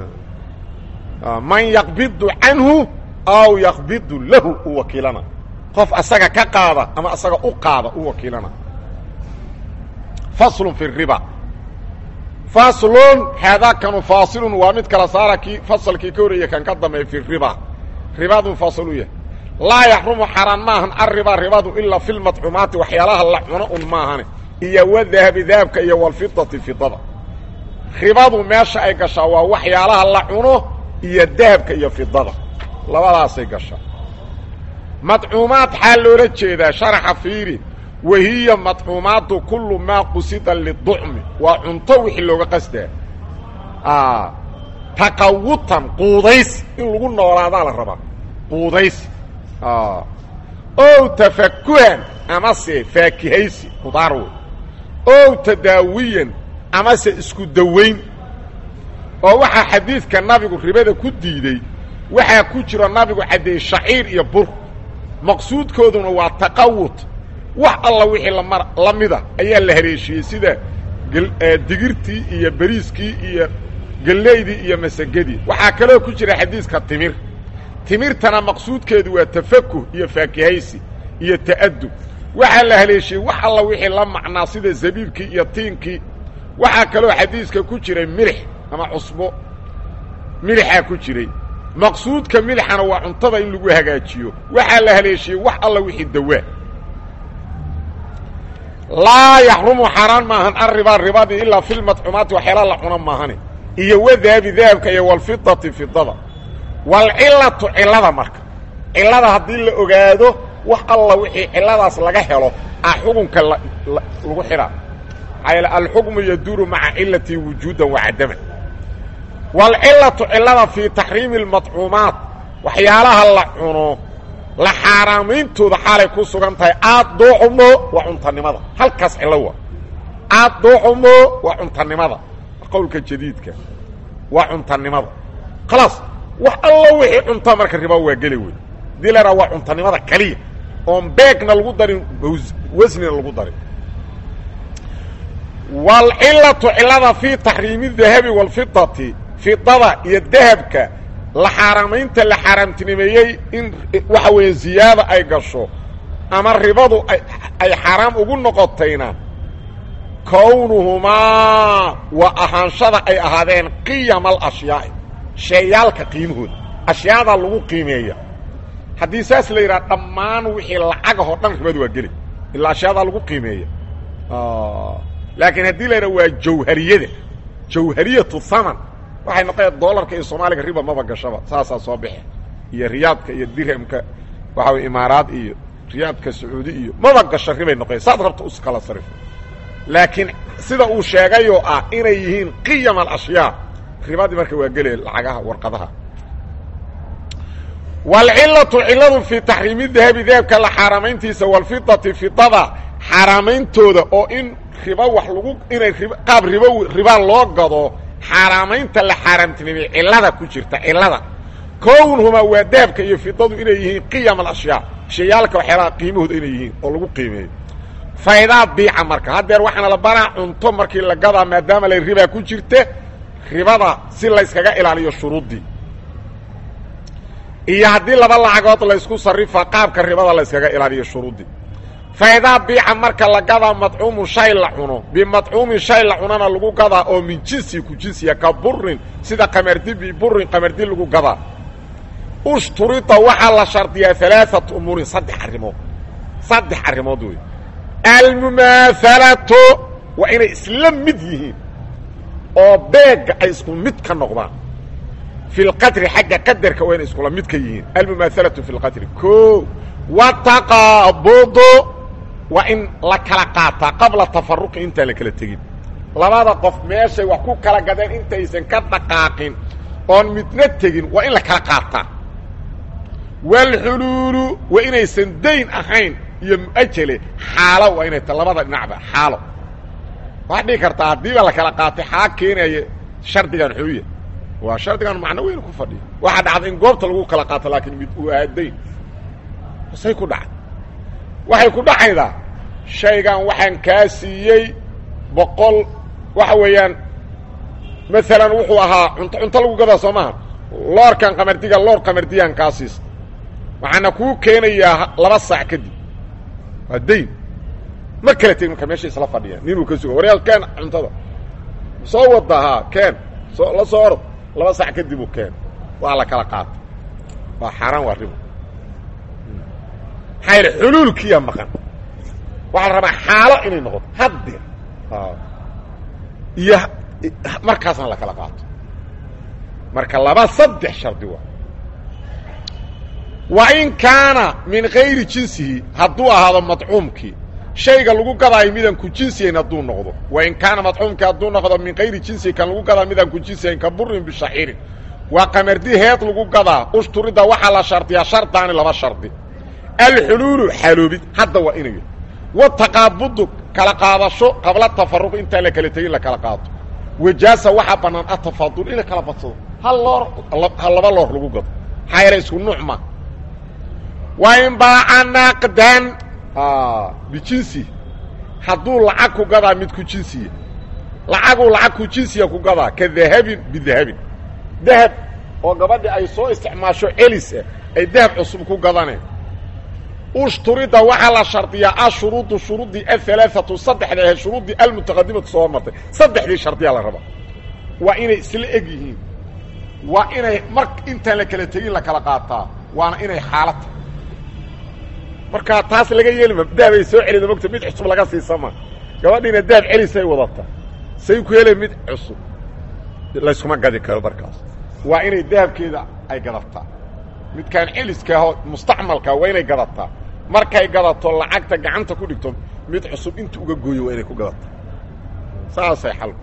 man yaqbidu canhu aw yaqbidu lahu u wakiilana qof asaga ka qaada ama asaga u qaada u wakiilana faslun fi riba faslun haadaakanu faasilun waa mid kala saara kii fasalkii ka horreeya kan ka dambeeya fi riba ribadu fasal u yahay laa yaxrumu xaraan maahan arriba ribadu ilaa fi lmadcuumaati waxyaalaha la cuno un maahane iyo wadahabi dahabka iyo walfidati fidada ribadu meesha ay gashaa waa waxyaalaha la cuno iyo dahabka iyo fidada labadaasay gashaa madcuumaad xaa loola jeedaa sharaxa fiiri wahiya madcuumaatu kullu maa qusida liducmi waa cunto wixii looga qasdaa taqawutan quudaysi in lagu noolaadaa la rabaa quudaysi ow tafakuhan amase faakihaysi qudaar wey ow tadaawiyan amase isku dawayn oo waxaa xadiidka nabigu ribada ku diiday waxaa ku jiro nabigu caddeeyey shaciir iyo bur maqsuudkooduna waa taqawut wax alla wixii lamar la mida ayaa la haleeshiyey sida digirtii iyo beriiskii iyo gelleydii iyo masagadii waxaa kaloo ku jira xadiiska timir timirtana maqsuudkeedu waa tafakuh iyo faakihaysi iyo ta'adub waxaa la haleeshiyey wax alla wixii la macnaa sida zabiibkii iyo tiinkii waxaa kaloo xadiiska ku jiray milix ama cusbo milixaa ku jiray maqsuudka milixana waa cuntada in lagu hagaajiyo waxaa la haleeshiyey wax alla wixii dawaa laa yaxrumu xaaraan maahan arriba ribadii ilaa fi lmadcuumaati waxyaala la cuno maahane iyo wadaabi dahabka iyo walfidati fidada walcilatu cilada marka cilada haddii la ogaado wax alla wixii ciladaas laga helo ah xukunka lagu xidhaa maxaa alxukmu yaduuru maca cilati wujuudan wacadaman walcilatu cilada fii taxriimi اlmadcuumaat waxyaalaha la cuno la xaaraameyntooda xaalay ku sugan tahay aad dooxumo waa cuntanimada halkaas cilo waa aad dooxumo waa cuntanimada qowlka jadiidka waa cuntanimada khalaas wax allo wixii cunta marka riba waa geli wey hadii la waa cuntanimada kaliya oon beegna lagu darin wasnina lagu darin walcilatu cilada fii taxriimi dahabi walfidati fidada iyo dahabka la xaaraamaynta la xaaraamtinimeeyey in waxa weeye ziyaada ay gasho ama ribadu ay xaaraam ugu noqotayna kownuhumaa waa ahaanshada ay ahaadeen qiyama alashyaai sheeyaalka qiimahooda ashyaadaa lagu qiimeeya haddii saas la yidhaha dhammaan wixii lacagahoo dhan ribadu waa geli ilaa ashyaadaa lagu qiimeeya laakiin haddii la yidhaha waa jawhariyada jawhariyatu haman waxay noqoya dolarka iyo soomaaliga riba maba gashaba saasaa soo baxe iyo riyaadka iyo dirhamka waxa way imaaraad iyo riyaadka sacuudi iyo maba gasho ribay noqoya saad rabta uskala sarif laakiin sida uu sheegayoo ah inay yihiin qiyam alashyaa ribadii marka waa gelaya lacagaha warqadaha waalcilatu ciladu fii taxriimi dahabi dahabka la xaaraamayntiisa walfidati fidada xaaraameyntooda oo in riba wax lagu inay qaab ribo ribaa loo gado xaaraamaynta la xaaraamtinimay cilada ku jirta cilada kownhumaa waa dahabka iyo fidadu inay yihiin qiyam alashyaa shayaalka waxyaalaha qiimahooda inay yihiin oo lagu qiimeeyo faydaa biica marka haddeer waxaana la baraa cunto markii la gadaa maadaama la ribaa ku jirta ribada si layskaga ilaaliyo shuruuddii iyo haddii laba lacagood laysku sarrifa qaabka ribada layskaga ilaaliyo shuruuddii faydaa biica marka la gadaa madcuumun shay la cuno bimadcuumin shay la cunana lagu gadaa oo min jinsi ku jinsiya ka burin sida qamardi biburin qamardi lagu gadaa ushturida waxaa la shardiyaa alaaat umuurin saddex arrimood saddex arrimood wey almumaahalatu waa inay isla mid yihiin oo beega ay isku mid ka noqdaan fi lqadri xagga qadarka waa inay iskula mid ka yihiin almumaahalatu fi lqadri o wataqaabudu waa in la kala qaataa qabla tafaruqi intaan la kala tegin labada qof meeshay wax ku kala gadeen intaysan ka dhaqaaqin oon midna tegin waa in la kala qaataa waalxuluulu waa inaysan dayn ahayn iyo muajele xaalo waa inay ta labada dhinacba xaalo waxaad dhihi kartaa haddiiba la kala qaatay xaa keenaya shardigan xuuya waa shardigan macno weyn ku fadhiya waxaa dhacda in goobta lagu kala qaato laakiin mid uu ahaa dayn say ku dhacday waxay ku dhacaydaa shaygan waxaan kaa siiyey boqol waxa weeyaan maalan wuxuu ahaa cunto cunto lagu gadaa soo maaha loorkan qamardiga loor qamardiyaan kaa siista waxaana kuu keenayaa laba saac kadib waa dayn ma kala tegin marka meesha isla fadhiyaan ninuu ka suga waryaa keen cuntada soo wada haa keen soo la soo orod laba sac kadib uu keen waa la kala qaata waa xaaraan waa ribo maxaa yidhi xuluulkiiya maqan waxaa la rabaa xaalo inay noqoto haddeer iyo markaasna la kala qaato marka laba saddex shardi waa wa in kaana min kayri jinsihi hadduu ahaado madcuumkii shayga lagu gadaayo midaan ku jinsiyayn hadduu noqdo wa in kaana madcuumkii hadduu noqdo min kayri jinsihi kan lagu gadaa midaan ku jinsiyayn ka burin bishaciirin waa qamardi heed lagu gadaa ushturidda waxaa la shardiyaa shardaani laba shardi alxuluulu xaloobid hadda waa inay wataqaabudu kala qaadasho qabla tafaruq intaan la kala tegin la kala qaato wajaasa waxaa bannaan atafaadul in la kala badsado hal loor ha laba loor lagu gado maxaa yeele isku nuuc ma wa in baaca naaqdan bijinsi hadduu lacag ku gadaa mid ku jinsiya lacaguu lacag ku jinsiya ku gadaa ka dahabin bidahabin dahab oo gabadhi ay soo isticmaasho celis ah ay dahab cusub ku gadaneen ushturida waxaa la shardiyaa ashuruudu shuruudii ahalaaatu saddexda ahe shuruuddii almutaqadimatu soo martay saddexdii shardiyaa la rabaa waa inay isla eg yihiin waa inay mar intaan la kala tegin la kala qaataa waana inay xaalad tahay markaa taas laga yeelima dahabay soo celida mogta mid cusub laga siisama gabadhiina dahab celisay wadata say ku hele mid cusub layskuma gadi karo markaas waa inay dahabkeeda ay gadataa midkaan celiskaahoo mustacmalkaa waa inay gadataa markay gadato lacagta gacanta ku dhigto mid cusub inta uga gooyo waa inay ku gadataa saasay xalku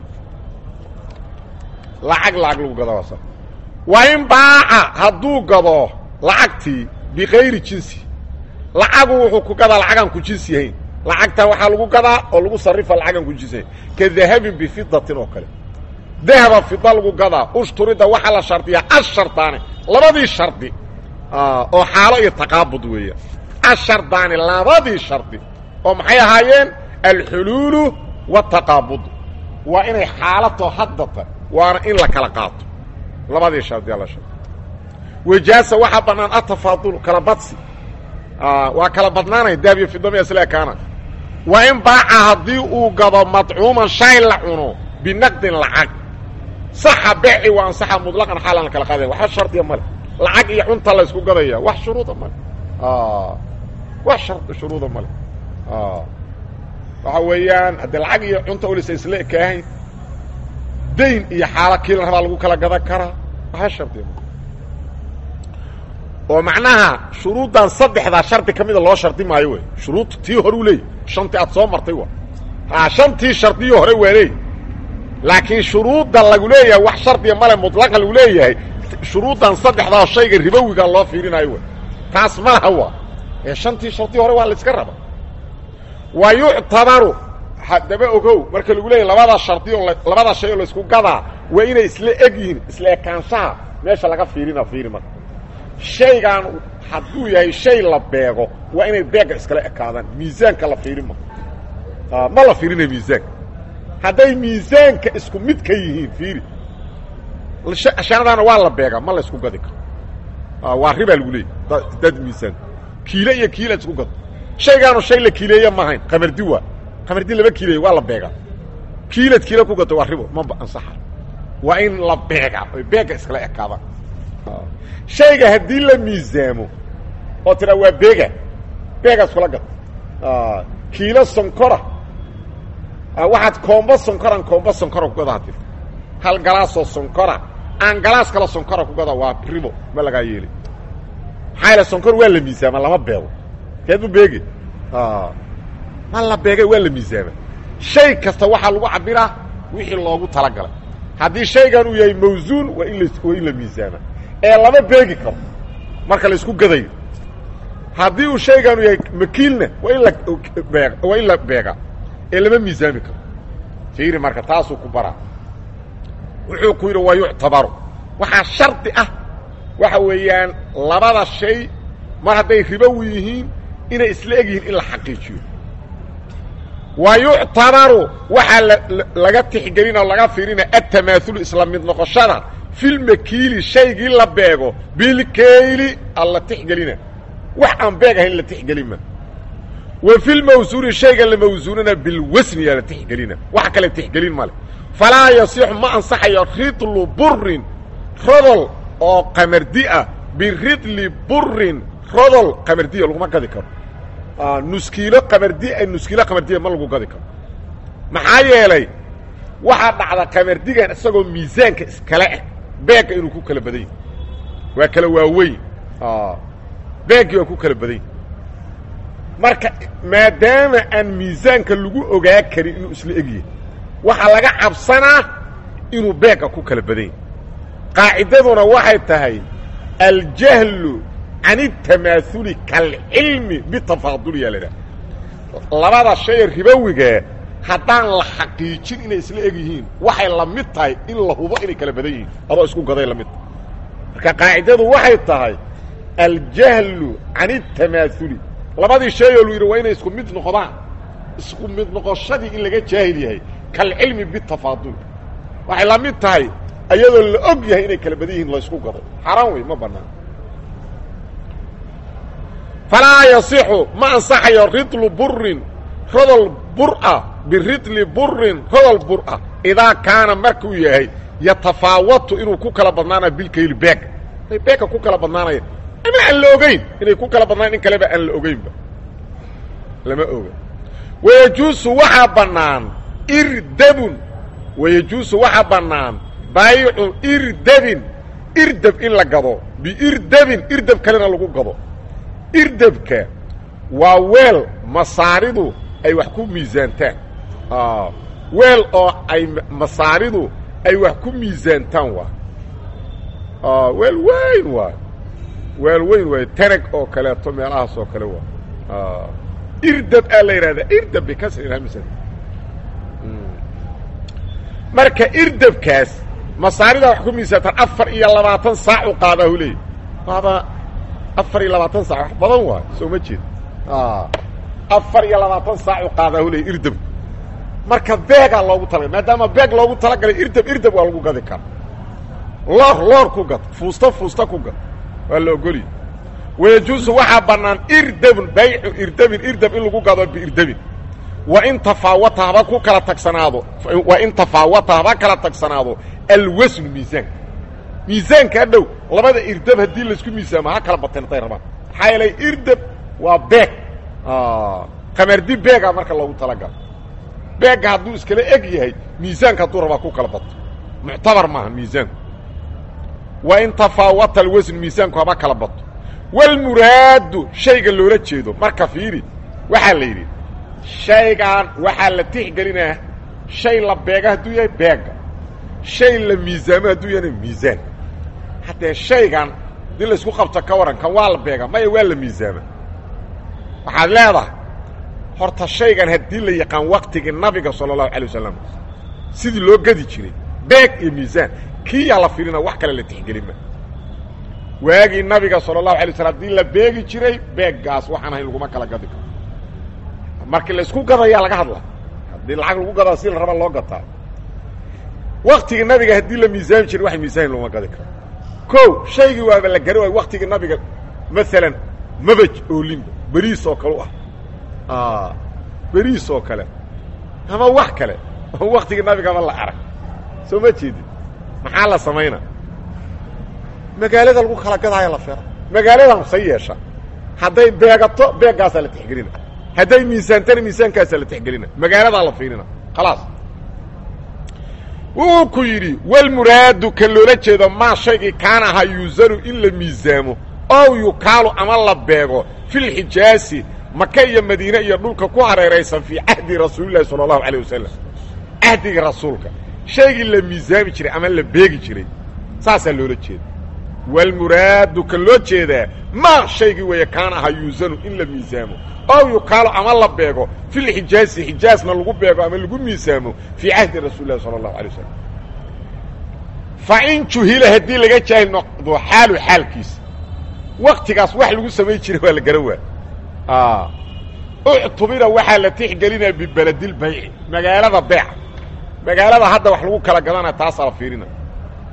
lacag lacag lagu gadaa waasa waa in baaca hadduu gado lacagtii bikayri jinsi lacagu wuxuu ku gadaa lacagaan ku jinsi yahayn lacagtaa waxaa lagu gadaa oo lagu sarifa lacagaan ku jinsi yahayn ka dahabin bifidatin oo kale dahaba fida lagu gadaa ushturida waxaa la shardiyaa ashardaane labadii shardi oo xaalo iyo taqaabud weeya ashardaani labadii shardi oo maxay ahaayeen alxuluulu wataqaabud waa inay xaalato haddata waana in la kala qaato labadii shardiyaa la shardi wajaasa waxaa bannaan atafaadul kala badsi waa kala badnaanaya dahab iyo fidami isla ekaana waa in baaca haddii uu gado madcuuman shay la cuno binaqdin lacag saxa beeci waa ansaxa muطlaqan xaalan la kala qaadaya waxba shardiya male lacag iyo cunta la ysku gadaya wax shuruuda male wax shuruuda male waxa weeyaan haddii lacag iyo cunta olisa isla ekaahayn dayn iyo xaalo kii la rabaa lagu kala gadan karaa waxba shardiya male oo macnaha shuruuddan saddexdaa shardi ka mida loo shardi maayo wey shuruud tii hore u leeyay shantii aad soo martay wa a shantii shardiyo hore waa leey laakiin shuruudda lagu leeyahay wax shardiya male muطlaqa lagu leeyahay shuruuddan saddexdaa shayga ribowiga loo fiirinayo wey taas ma laha waa ee shantii shardi hore waa la iska raba wa yuctabaru haddaba ogow marka lagu leeyahy labada shardi oo labada shay oo laysku gadaa waa inay isla eg yihiin isla ekaanshaha meesha laga fiirina fiiri marka shaygan hadduu yahay shay la beego waa inay beega iskala ekaadaan miisaanka la fiirin ma ma la fiirina miisaanka hadday miisaanka isku mid ka yihiin fiiri shanadaana waa la beegaa ma la isku gadi karo waa ribaa lagu leeyay dad miisaan kiile iyo kiila isku gado shaygaanu shay la kiileeye maahayn qamardi waa qamardi laba kiileeye waa la beegaa kiilad kiila ku gato waa ribo ma ansaxa waa in la beegaa oy beega iskala ekaadaan shayga haddii la miisaamo oo tiraa waa beega beega iskula gad kiilo sonkora waxaad koombo sonkoran koombo sonkora kugadaa tir hal galaasoo sonkora aan galaas kale sonkora kugada waa ribo ma lagaa yeeli maxaa yaele sonkor waa la miisaama lama beego keedbu beege ma la beegay waa la miisaama shay kasta waxaa lagu cabiraa wixii loogu talagalay haddii shaygan uu yahay mawsuun waa in la waa in la miisaama ee lama beegi karo marka la isku gadayo haddii uu shaygan uu yahay makiilna waa in la beeg waa in la beega ee lama miisaami karo fiiri marka taasuu ku baraa wuxuu ku yidhi waa yuctabaru waxaa shardi ah waxa weeyaan labada shay mar hadday ribowi yihiin inay isla eg yihiin in la xaqiijiyo wa yuctabaru waxaa laga tixgelina o laga fiirina atamaaulu isla mid noqoshada filmakiili shaygii la beego bilkayli alla tixgelina wax aan beeg ahayn la tixgelima wa fi lmawsuuni shayga la mawsuunana bilwasniyaa la tixgelina wax kale tixgelin male falaa yasixu ma ansaxayo ridlu burin rodol oo qamardi ah biridli burin rodol qamardiya laguma gadi karo nuskiilo qamardi nuskiilo qamardiya ma lagu gadi karo maxaa yeelay waxaa dhacda qamardigan isagoo miisaanka iskale ah beegga inuu ku kala badan yahy waa kala waaweyn beeggii waa ku kala badan yahy marka maadaama aan miisaanka lagu ogaa karin inuu isla egyahay waxaa laga cabsanaa inuu beegga ku kala badan yahy qaacidaduna waxay tahay aljahlu can اtamaahuli kalcilmi bitafaadul yaa la idhaha labada shayee ribowigaa haddaan la xaqiijin inay isla eg yihiin waxay la mid tahay in la hubo inay kala badan yihiin adoo isku gaday la mid tahay marka qaacidadu waxay tahay aljahlu can اtamaahuli labadii shayoo lu yidhi waa inay isku mid noqdaan isku mid noqoshadii in laga jaahil yahay kalcilmi bitafaadul waxay la mid tahay ayadoo la og yahay inay kala badan yihiin la isku gaday xaaraan wey ma banaan falaa yasixu ma ansaxayo ridlu burin rodol bura biridli burin rodol bura idaa kaana markuu yahay yatafaawatu inuu ku kala badnaanayo bilkayli beega ay beegga ku kala badnaanaya ama aan la ogeyn inay ku kala badnaan in kaleba aan la ogeynba lama oga wayajuusu waxaa bannaan irdabun wayajuusu waxaa bannaan baayicu irdabin irdab in la gado biirdabin irdab kalena lagu gado irdabka waa weel masaaridu ay wax ku miisaantaan weel oo ay masaaridu ay wax ku miisaantaan waa weel weyn waay weel weyn waay tanag oo kaleeto meelahaas oo kale waa irdab aa la yidhahdaa irdab bikasri hamsa marka irdabkaas masaarida wax ku miisaantaan afar iyo labaatan saac u qaadaahu leey waaba afar iyo labaatan saac wax badan waay soo ma jeed afar iyo labaatan saac u qaadaahu leey irdabku marka beegaa loogu talagalay maadaama beeg loogu talagalay irdab irdab waa lagu gadi kara loor loor ku gad fuusta fuusta ku gad waa la ogoliy wayajuusu waxaa bannaan irdabun baycu irdabin irdab in lagu gado biirdabin wa in tafaawata haba ku kala tagsanaado wa in tafaawata haba kala tagsanaado alwasnu miisaanka miisaanka dhow labada irdab haddii laisku miisaamo ha kala bateen haday rabaan maxaa yeelay irdab waa beeg qamardi beega marka loogu talagalo beegga hadduu iskala eg yahay miisaanka hadduu rabaa ku kala bato muctabar maaha miisaanku wa in tafaawata alwasn miisaanku haba kala bato walmuraadu shayga loola jeedo marka fiiri waxaa la yidhi shaygan waxaa la tixgelinaa shay la beega hadduu yahay beegga shay la miisaamo hadduu yahayna miisaan haddee shaygan dii laysku qabto ka waran kan waa la beega maya waa la miisaama waxaad leedahay horta shaygan haddii la yaqaan waktigii nabiga sala allahu alay wasalam sidii loo gadi jiray beeg iyo miisaan kii yaa la fiirina wax kale la tixgelima waagii nabiga sala allahu alay waslam hadii la beegi jiray beeggaas waxaan ahayn laguma kala gadi karo markii laysku gadayaa laga hadla haddii lacag lagu gadaa si la raba loo gataa waktigii nabiga haddii la miisaami jiray wax miisaan laguma gadi karo ko shaygii waaba la gari waayo waktigii nabiga maalan mabaj oolinba beriis oo kale u ah beriis oo kale ama wax kale oo waktigii nabigaba la arag soo ma jeedin maxaa la samaynaa magaalada lagu kala gadaayo la fera magaaladan say yeesha hadday beegato beeggaasaa la tixgelina hadday miisaantana miisaankaasaa la tixgelina magaaladaa la fiirina khalaas wuu ku yidhi walmuraadu kan loola jeedo maa shaygii kaana ahaa yuusanu in la miisaamo ow yukaalu ama la beego filxijaasi maka iyo madiine iyo dhulka ku hareeraysan fii cahdi rasuulillahi sala allahu alayh wasalam cahdiga rasuulka shaygii la miisaami jiray ama la beegi jiray saasaa loola jeeda walmuraadu kan loo jeedaa maa shaygii weeye kaana ahaa yuusanu in la miisaamo ow yukaalo ama la beego filxijaasi xijaasna lagu beego ama lagu miisaamo fii cahdi rasuuli lahi sala allahu alay wasalam fa in juhila haddii laga jaahil noqdo xaalu xaalkiisa waktigaas wax lagu samayn jiray waa la gara waa uctubira waxaa la tixgelinaya bibeledilbayci magaalada beeca magaalada hadda wax lagu kala gadanaya taasaa la fiirinaya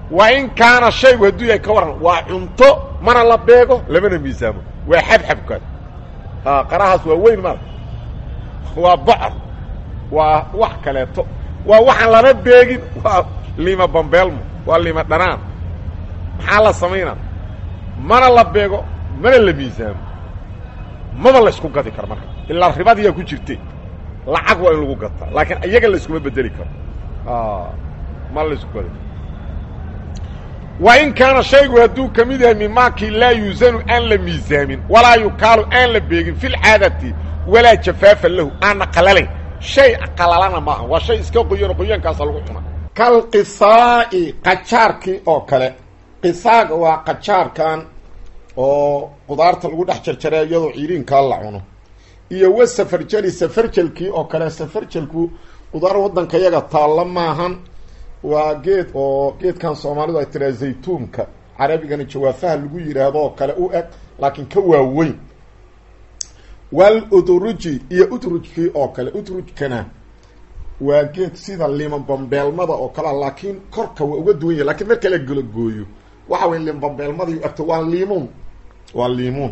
wa in kaana shaygu hadduu yahay ka waran waa cunto mana la beego lamana miisaamo waa xabxabkaas qarahaas waa weyn mara waa bocor waa wax kaleeto waa waxaan lama beegin waa lima bambeelmo waa lima dhanaan maxaa la samaynaa mana la beego mana la miisaamo maba la ysku gadi karo marka ilaa ribadiyaa ku jirte lacag waa in lagu gataa laakiin iyaga la iskuma bedeli karo ma la isku gadi karo wa in kaana shaygu hadduu ka mid yahay mimaakii laa yuusanu aan la miisaamin walaa yukaalu aan la beegin fi lcaadati walaa jafaafa lahu aanna qalalayn shay qalalana maaha waa shay iska qoyan qoyaankaasa lagu cuna kalqisaa'i qajaarkii oo kale qisaaga waa qajaarkan oo qudaarta lagu dhex jarjaray iyadoo ciiriinkaa la cuno iyo wa safarjeli safarjelkii oo kale safarjelku qudaar waddanka yaga taalla maahan waa geed oo geedkan soomaalidu ay tiraa zaytuunka carabigana jawaafaha lagu yidhaahdo oo kale u eg laakiin ka waaweyn wal udruji iyo udrujkii oo kale udrujkana waa geed sida liman bambeelmada oo kalea laakiin korka waa uga duwan yahy lakiin marka la gologooyo waxa way liman bambeelmadii agto waa liimuun waa liimuun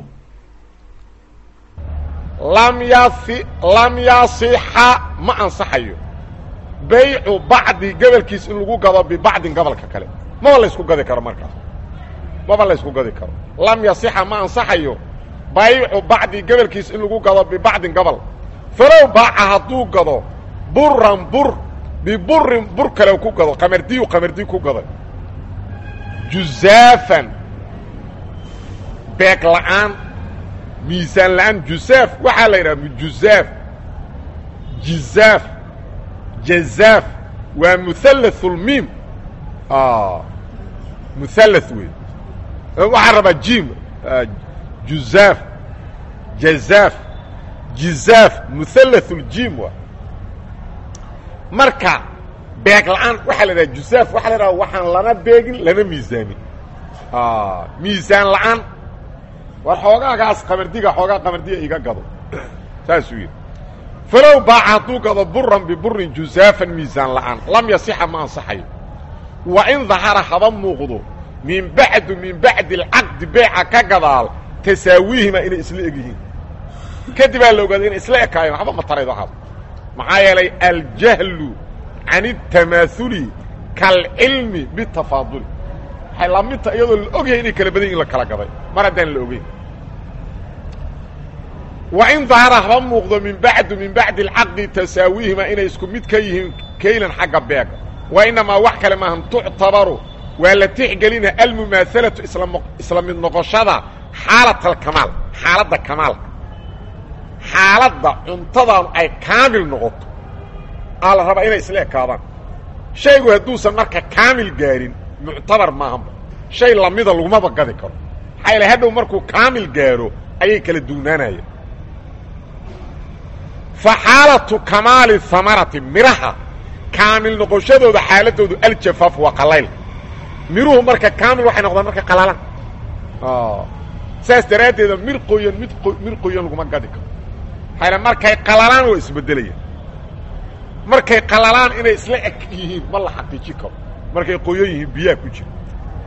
lam yasi lam yasixa ma ansaxayo baycu bacdi gobolkiis in lagu gado bibacdin gobolka kale maba la ysku gadi karo markaas maba la ysku gadi karo lam yasixa ma ansaxayo baycu bacdi gobolkiis in lagu gado bibacdin gobol falow baaca hadduu gado buran bur biburin bur kale ku gado qamardiyu qamardi ku gado juzaafan beeg la'aan miisaan la'aan juzaaf waxaa la yidhaha juzaaf jizaaf jazaaf waa muhallathulmiim muhallath wey waxaa rabaa jim juzaaf jazaaf jizaaf muhallathuljiim waa marka beeg la'aan waxaa la idhaha juzaaf waxaa la idhaha waxaan lana beegin lana miisaamin miisaan la'aan war xoogaagaas qamardiga xoogaa qamardiga iga gado saasuu yidhi falow baaca hadduu gado buran biburin juzaafan miisaan la'aan lam yasixa ma ansaxayo wa in dahara haba muuqdo min bacdu min bacdi alcaqdi beeca ka gadaal tasaawiihima inay isla eg yihiin kadibaa la ogaaday inay isla ekaayeen waxba ma taraydo waxaas maxaa yeelay aljahlu can اtamaahuli kaalcilmi bitafaaduli waxay lamidta iyadoo la ogyahay inay kala badan yihin la kala gaday mar haddaan la ogeyn wa in dahara haba muuqdo min bacdu min bacdi alcaqdi tasaawiihima inay isku mid ka yihiin kaylan xagga beega wa inamaa wax kale maahan tuctabaru waa la tixgelina almumaahalatu isla mid noqoshada xaalat alkamaal xaaladda kamaalka xaaladda cuntadan ay kaamil noqoto aa la rabaa inay isla ekaadaan shaygu hadduusan marka kaamil gaarin muctabar maahanba shay lamida lagumaba gadi karo maxaa yaele hadhow markuu kaamil gaaro ayay kala duunaanayeen fa xaalatu kamaali hamarati midhaha kaamil noqoshadooda xaaladoodu aljafaaf waa qalayl miruhu marka kaamil waxay noqdaan marka qalalan saas daraaddeeda mir qoyan mid mir qoyan laguma gadi karo maxaa yaele markay qalalaan waa isbeddelayaan markay qalalaan inay isla eg yihiin ma la xaqiijin karo markay qoyan yihiin biyaha ku jira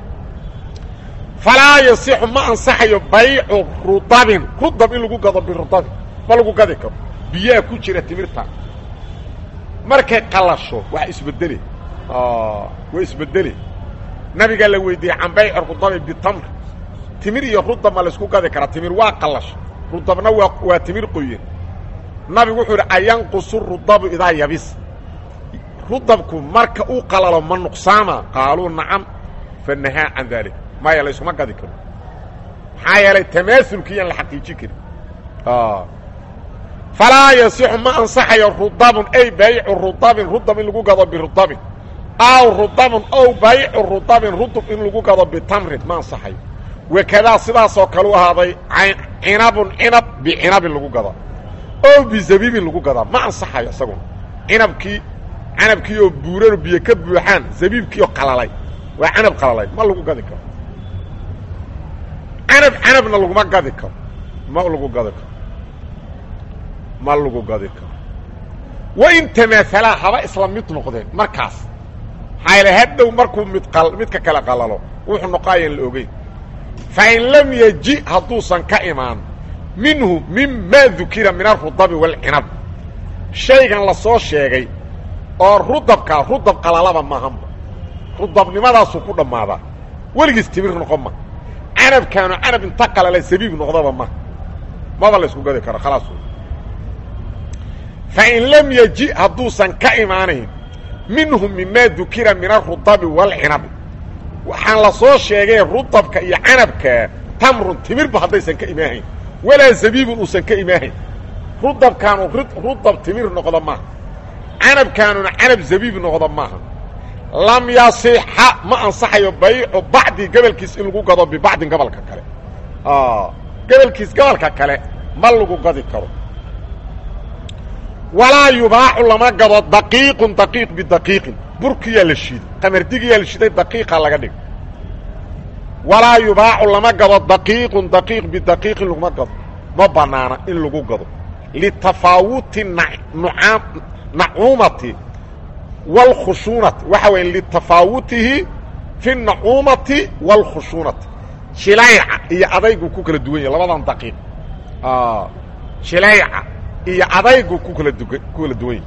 falaa yasixu ma ansaxayo baycu rudabin rudab in lagu gado birudabin ma lagu gadi karo biyaha ku jira timirta markay qalasho waa isbedele waa isbedele nabigaa la weydiiyey can bayci rudabi bitamr timir iyo rudab ma laysku gadi karaa timir waa qalasho rudabna waa waa timir qoyen nabigu wuxuu idhi ayanqusu rudabu idaa yabis rudabku marka uu qalalo ma nuqsaama qaaluu nacam fanahaa can dalik maya laysuma gadi karo maxaa yeelay tamaaulkiiyaan la xaqiijin karin falaa yasixu ma ansaxayo rudabun ay baycu rudabin rudab in lagu gado birudabin aw rudabun ow baycu rudabin rudub in lagu gado bitamrin ma ansaxayo wakadaa sidaasoo kale u ahaaday cinabun cinab bicinabin lagu gadaa ow bizabiibin lagu gadaa ma ansaxayo isaguna cinabkii canabkii oo buurano biyo ka buuxaan zabiibkii oo qalalay waa canab qalalay ma lagu gadi karo canab canabna laguma gadi karo ma lagu gadi karo ma lagu gadi karo wain tamaahalaa haba isla mid noqdeen markaas maxaa yaele hadhow markuu mid midka kale qalalo wuxuu noqoayaan la ogeyn fa in lam yeji hadduusan ka imaan minhu mimaa dukira min arudabi waalcinab shaygan la soo sheegay oo rudabkaa rudab qalalaba maahanba rudabnimadaasuu ku dhammaadaa weligiis timir noqon ma canabkaanu canab inta qalala sabiib noqdaba ma maba la ysku gadi karo khalaas fa in lam yeji hadduusan ka imaanayn minhu mimaa dukira min arudabi waalcinabi waxaan la soo sheegay rudabka iyo canabka tamrun timirba haddaysan ka imaahayn walaa zabiibun uusan ka imaahayn rudabkaanu rudab timir noqdo maaha canabkaanuna canab zabiib noqdo maaha lam yasixa ma ansaxayo baycu bacdi gobolkiis in lagu gado bibacdin gobolka kale gobolkiis gobolka kale ma lagu gadi karo walaa yubaacu lama gado daqiiqun daqiiq bidaqiiqin burkiyaa la shiiday qamardigiyaa la shiiday daqiiqa laga dhigo walaa yubaacu lama gado daqiiqun daqiiq bidaqiiqin laguma gado ma banaana in lagu gado litafaawuti nucaam nacuumati wاlkhushuunati waxa weya litafaawutihi fi nacuumati wاlkhushuunati jilayca iyo adaygu ku kala duwan yahy labadan daqiiq jilayca iyo adaygu ku kala dug ku kala duwan yahy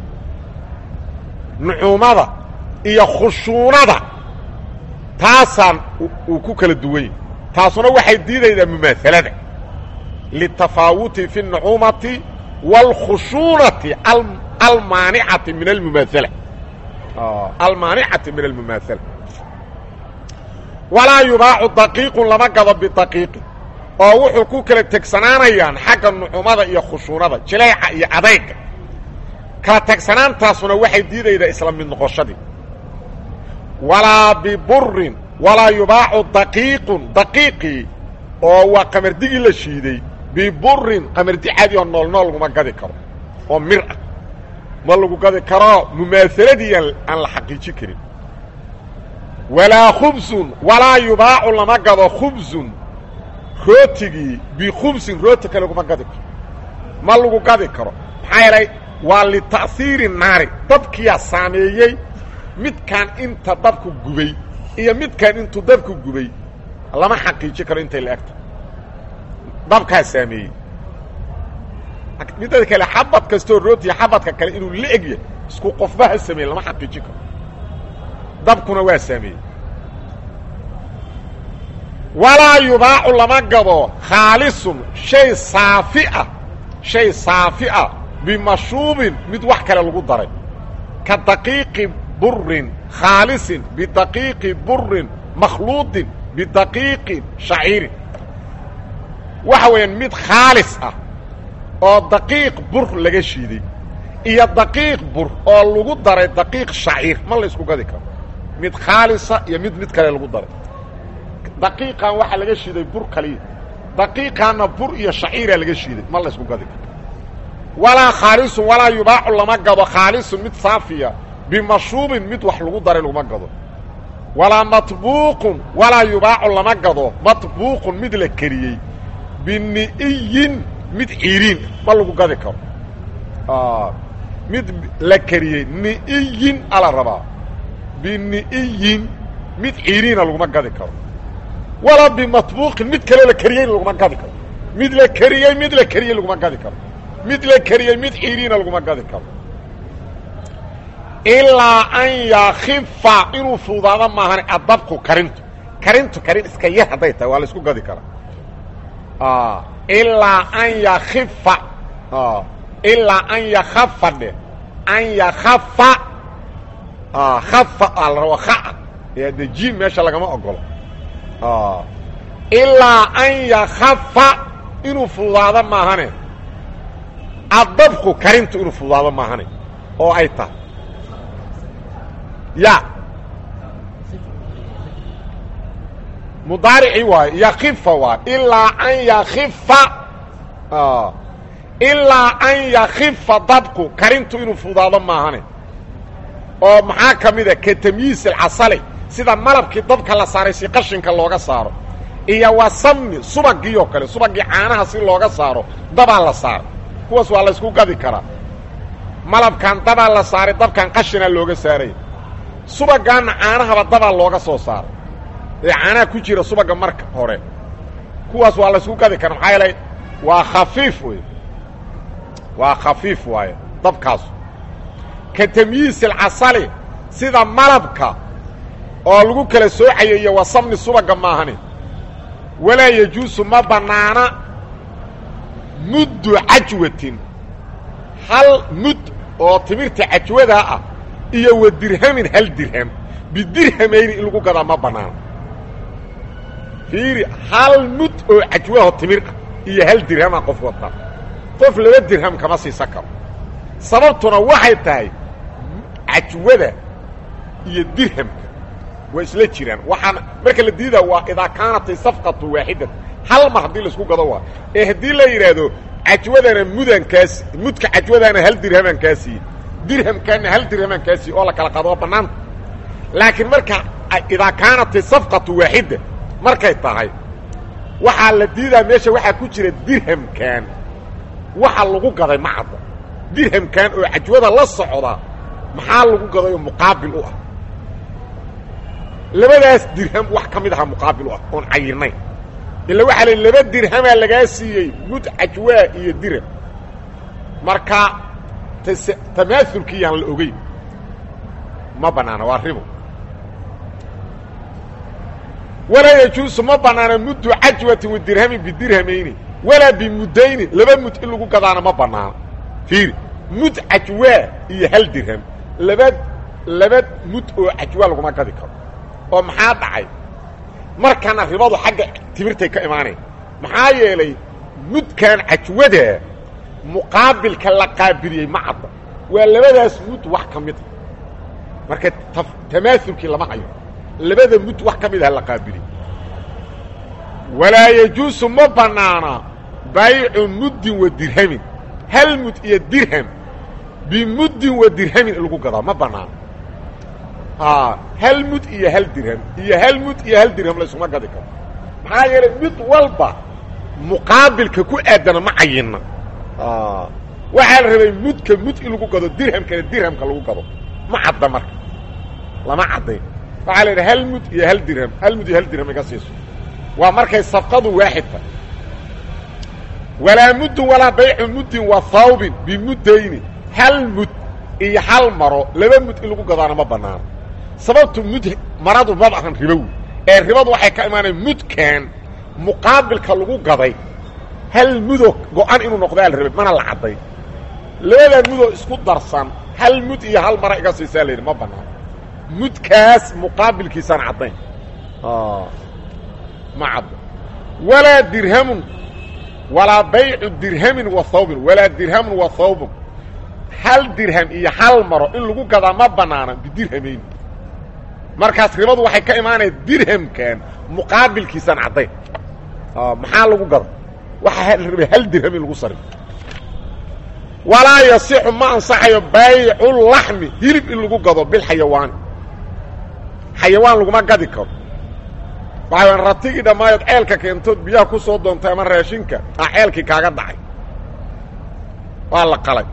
nucuumada iyo khushuunada taasaan uu ku kala duwan yahy taasuna waxay diidaydaa mumaahalada litafaawuti fi الnacuumati wاlkhushuunati almaanicati min almumaaala almaanicati min almumaahala walaa yubaacu daqiiqun lama gado bidaqiiqin oo wuxuu ku kala tegsanaanayaan xagga nucumada iyo khushuunada jilayca iyo adayga kala tegsanaantaasuna waxay diidaydaa isla mid noqoshadii walaa biburin walaa yubaacu daqiiqun daqiiqii oo waa qamardigii la shiiday biburin qamardi cadi oo nool nool laguma gadi karo oo mir ah ma lagu gadi karo mumaahaladii aan la xaqiijin karin walaa khubsun walaa yubaacu lama gado khubsun rootigii bikhubsin rooti kale laguma gadi karo ma lagu gadi karo maxaa yeelay waa lita'hiiri naari dabkiyaa saameeyey midkaan inta dabku gubay iyo midkaan intuu dabku gubay lama xaqiijin karo intay la egta dabkaa saameeyey midada kale xabad kastoo rootiya xabadka kale inuu la egyahay isku qofba ha sameeye lama xaqiijin karo dabkuna waa saameeyey walaa yubaacu lama gado khaalisun shay saafi ah shay saafi ah bimashuubin mid wax kale lagu daray ka daqiiqi burin khaalisin bidaqiiqi burin makhluudin bidaqiiqi shaciirin waxa weeyaan mid khaalis ah oo daqiiq bur laga shiiday iyo daqiiq bur oo lagu daray daqiiq shaciir ma la isku gadi karo mid khaalisa iyo mid mid kale lagu daray daqiiqan waxaa laga shiiday bur kaliya daqiiqaanna bur iyo shaciiraa laga shiiday ma la isku gadi karo walaa khaalisun walaa yubaacu lama gado khaalisun mid saafiya bimashuubin mid wax lagu daray laguma gado walaa matbuuqun walaa yubaacu lama gado matbuuqun mid la keriyey bini'iyin mid ciiriin ma lagu gadi karo mid la keriyey ni'iyin ala rabaa bini'iyin mid ciiriina laguma gadi karo walaa bimatbuuqin mid kaloo la keriyeyna laguma gadi karo mid la keriyey mid la keriyey laguma gadi karo mid la keriyey mid ciiriina laguma gadi karo ilaa an yakifa inuu fuudaado maahan adabku karintu karintu karin iska yar hadday tahay waa la isku gadi karaa ilaa an yakifa ilaa an yakafa dhe an yakafa kafa aa la rabo kaa de jim meesha lagama ogolo ilaa an yakafa inuu fududaado maahane adabku karintu inuu fududaado maahane oo ay tahay ya mudaaricii waayo yakifa waay ilaa an yakifa ilaa an yakifa dabku karintu inuu fududaado maahane oo maxaa ka mida ka tamyiis alcasali sida malabkii dabka la saaray si qashinka looga saaro iyo wa samni subagii oo kale subagii caanaha si looga saaro dabaa la saaray kuwaas waa la ysku gadi karaa malabkan dabaa la saaray dabkan qashinaa looga saaraya subagaanna caanahaba dabaa looga soo saaray ee caanaha ku jira subaga marka hore kuwaas waa laysku gadi kara maxaa yeelay waa khafiif wey waa khafiif waaye dabkaasu ka tamyiis alcasali sida malabka oo lagu kala soocayo iyo wasamni subaga maahani walaa yajuusu ma bannaana muddu cajwatin hal mud oo timirta cajwadaa ah iyo wa dirhamin hal dirham bidirhamayni in lagu gadaa ma bannaana fiiri hal mud oo cajwaho timir ah iyo hal dirhama qof wata qof laba dirham kama siisan karo sababtuna waxay tahay cajwada iyo dirhamka waa isla jiraan waxaana marka la diidaa waa idaa kaanatay safqatu waaxidat hal mar haddii laisku gado waa ee haddii la yidhaahdo cajwadana mudankaas mudka cajwadana hal dirhamaan kaa siiye dirhamkaana hal dirhamaan kaa siiye oo la kala qaado waa bannaanta laakiin marka idaa kaanatay safqatu waaxida markay tahay waxaa la diidaa meesha waxaa ku jira dirhamkan waxa lagu gaday ma cadda dirhamkan oo cajwada la socda maxaa lagu gaday oo muqaabil u ah labadaas dirham wax ka mid aha muqaabil u ah oon cayirnayn ila waxaa la laba dirhamaa lagaa siiyey mud cajwaa iyo dirham marka tamaaulkii yaan la ogeyn ma bannaana waa ribo walaa yajuusu ma bannaana muddu cajwatin wadirhamin bidirhamayni walaa bimudayni laba mud in lagu gadaana ma bannaana fiiri mud cajwaa iyo hal dirham laba laba mud oo cajwaa laguma gadi karo oo maxaa dhacay markana ribadu xagga timirtay ka imaanayn maxaa yeelay mudkan cajwada muqaabilka la qaabiliyey ma cadda waa labadaas mud wax ka mid a marka tamaaulkii lama hayo labada mud wax ka mid aha la qaabiliy walaa yajuusu ma bannaana baycu muddin wa dirhamin hal mud iyo dirham bimuddin wa dirhamin in lagu gadaa ma bannaana hal mud iyo hal dirham iyo hal mud iyo hal dirham laysuma gadi karo maxaa yeelay mid walba muqaabilka ku aadana ma cayinna waxaa la rabay mudka mud in lagu gado dirhamkana dirhamka lagu gado ma cadda marka lama caddayn waxaa la yidhaha hal mud iyo hal dirham hal mud iyo hal dirham iga siiso waa markay safqadu waaxid tahay walaa muddun walaa baycu muddin wa hawbin bimuddayni hal mud iyo hal maro laba mud in lagu gadaana ma bannaano sababtu mud maradu maba ahan ribowi ee ribadu waxay ka imaanayan mudkan muqaabilka lagu gaday hal mudoo go-an inuu noqdaa la rabay mana la cadday labadaa mudoo isku darsan hal mud iyo hal mara iga siisaa la yidhi ma bannaano mudkaas muqaabilkiisaan caddayn ma caddo walaa dirhamun walaa baycu dirhamin wa hawbin walaa dirhamun wa hawbun hal dirham iyo hal maro in lagu gadaa ma bannaana bidirhamayn markaas ribadu waxay ka imaanaya dirhamkan muqaabilkiisaan caddayn maxaa lagu gada waxaa la rabay hal dirham in lagu sarif walaa yasixu ma ansaxayo baycu laxmi hilib in lagu gado bilxayawaani xayawaan laguma gadi karo waxaa ratigii dhammaayood ceelka keentood biyaha ku soo doontay ama raashinka a ceelkii kaaga dhacay waa la qalay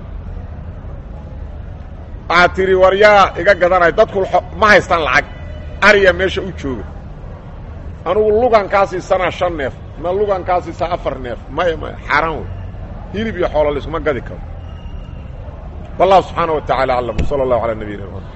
waxaad tidhi war yaa iga gadanaya dadku ma haystaan lacag ariya meesha u jooga anugu lugan kaa siisanaa shan neef ma lugan kaa siisaa afar neef maya maya xaaraan wey hilib iyo xoolo laysuma gadi karo wallahu subxaana wa tacala aclam wsala allahu calaa nabiyina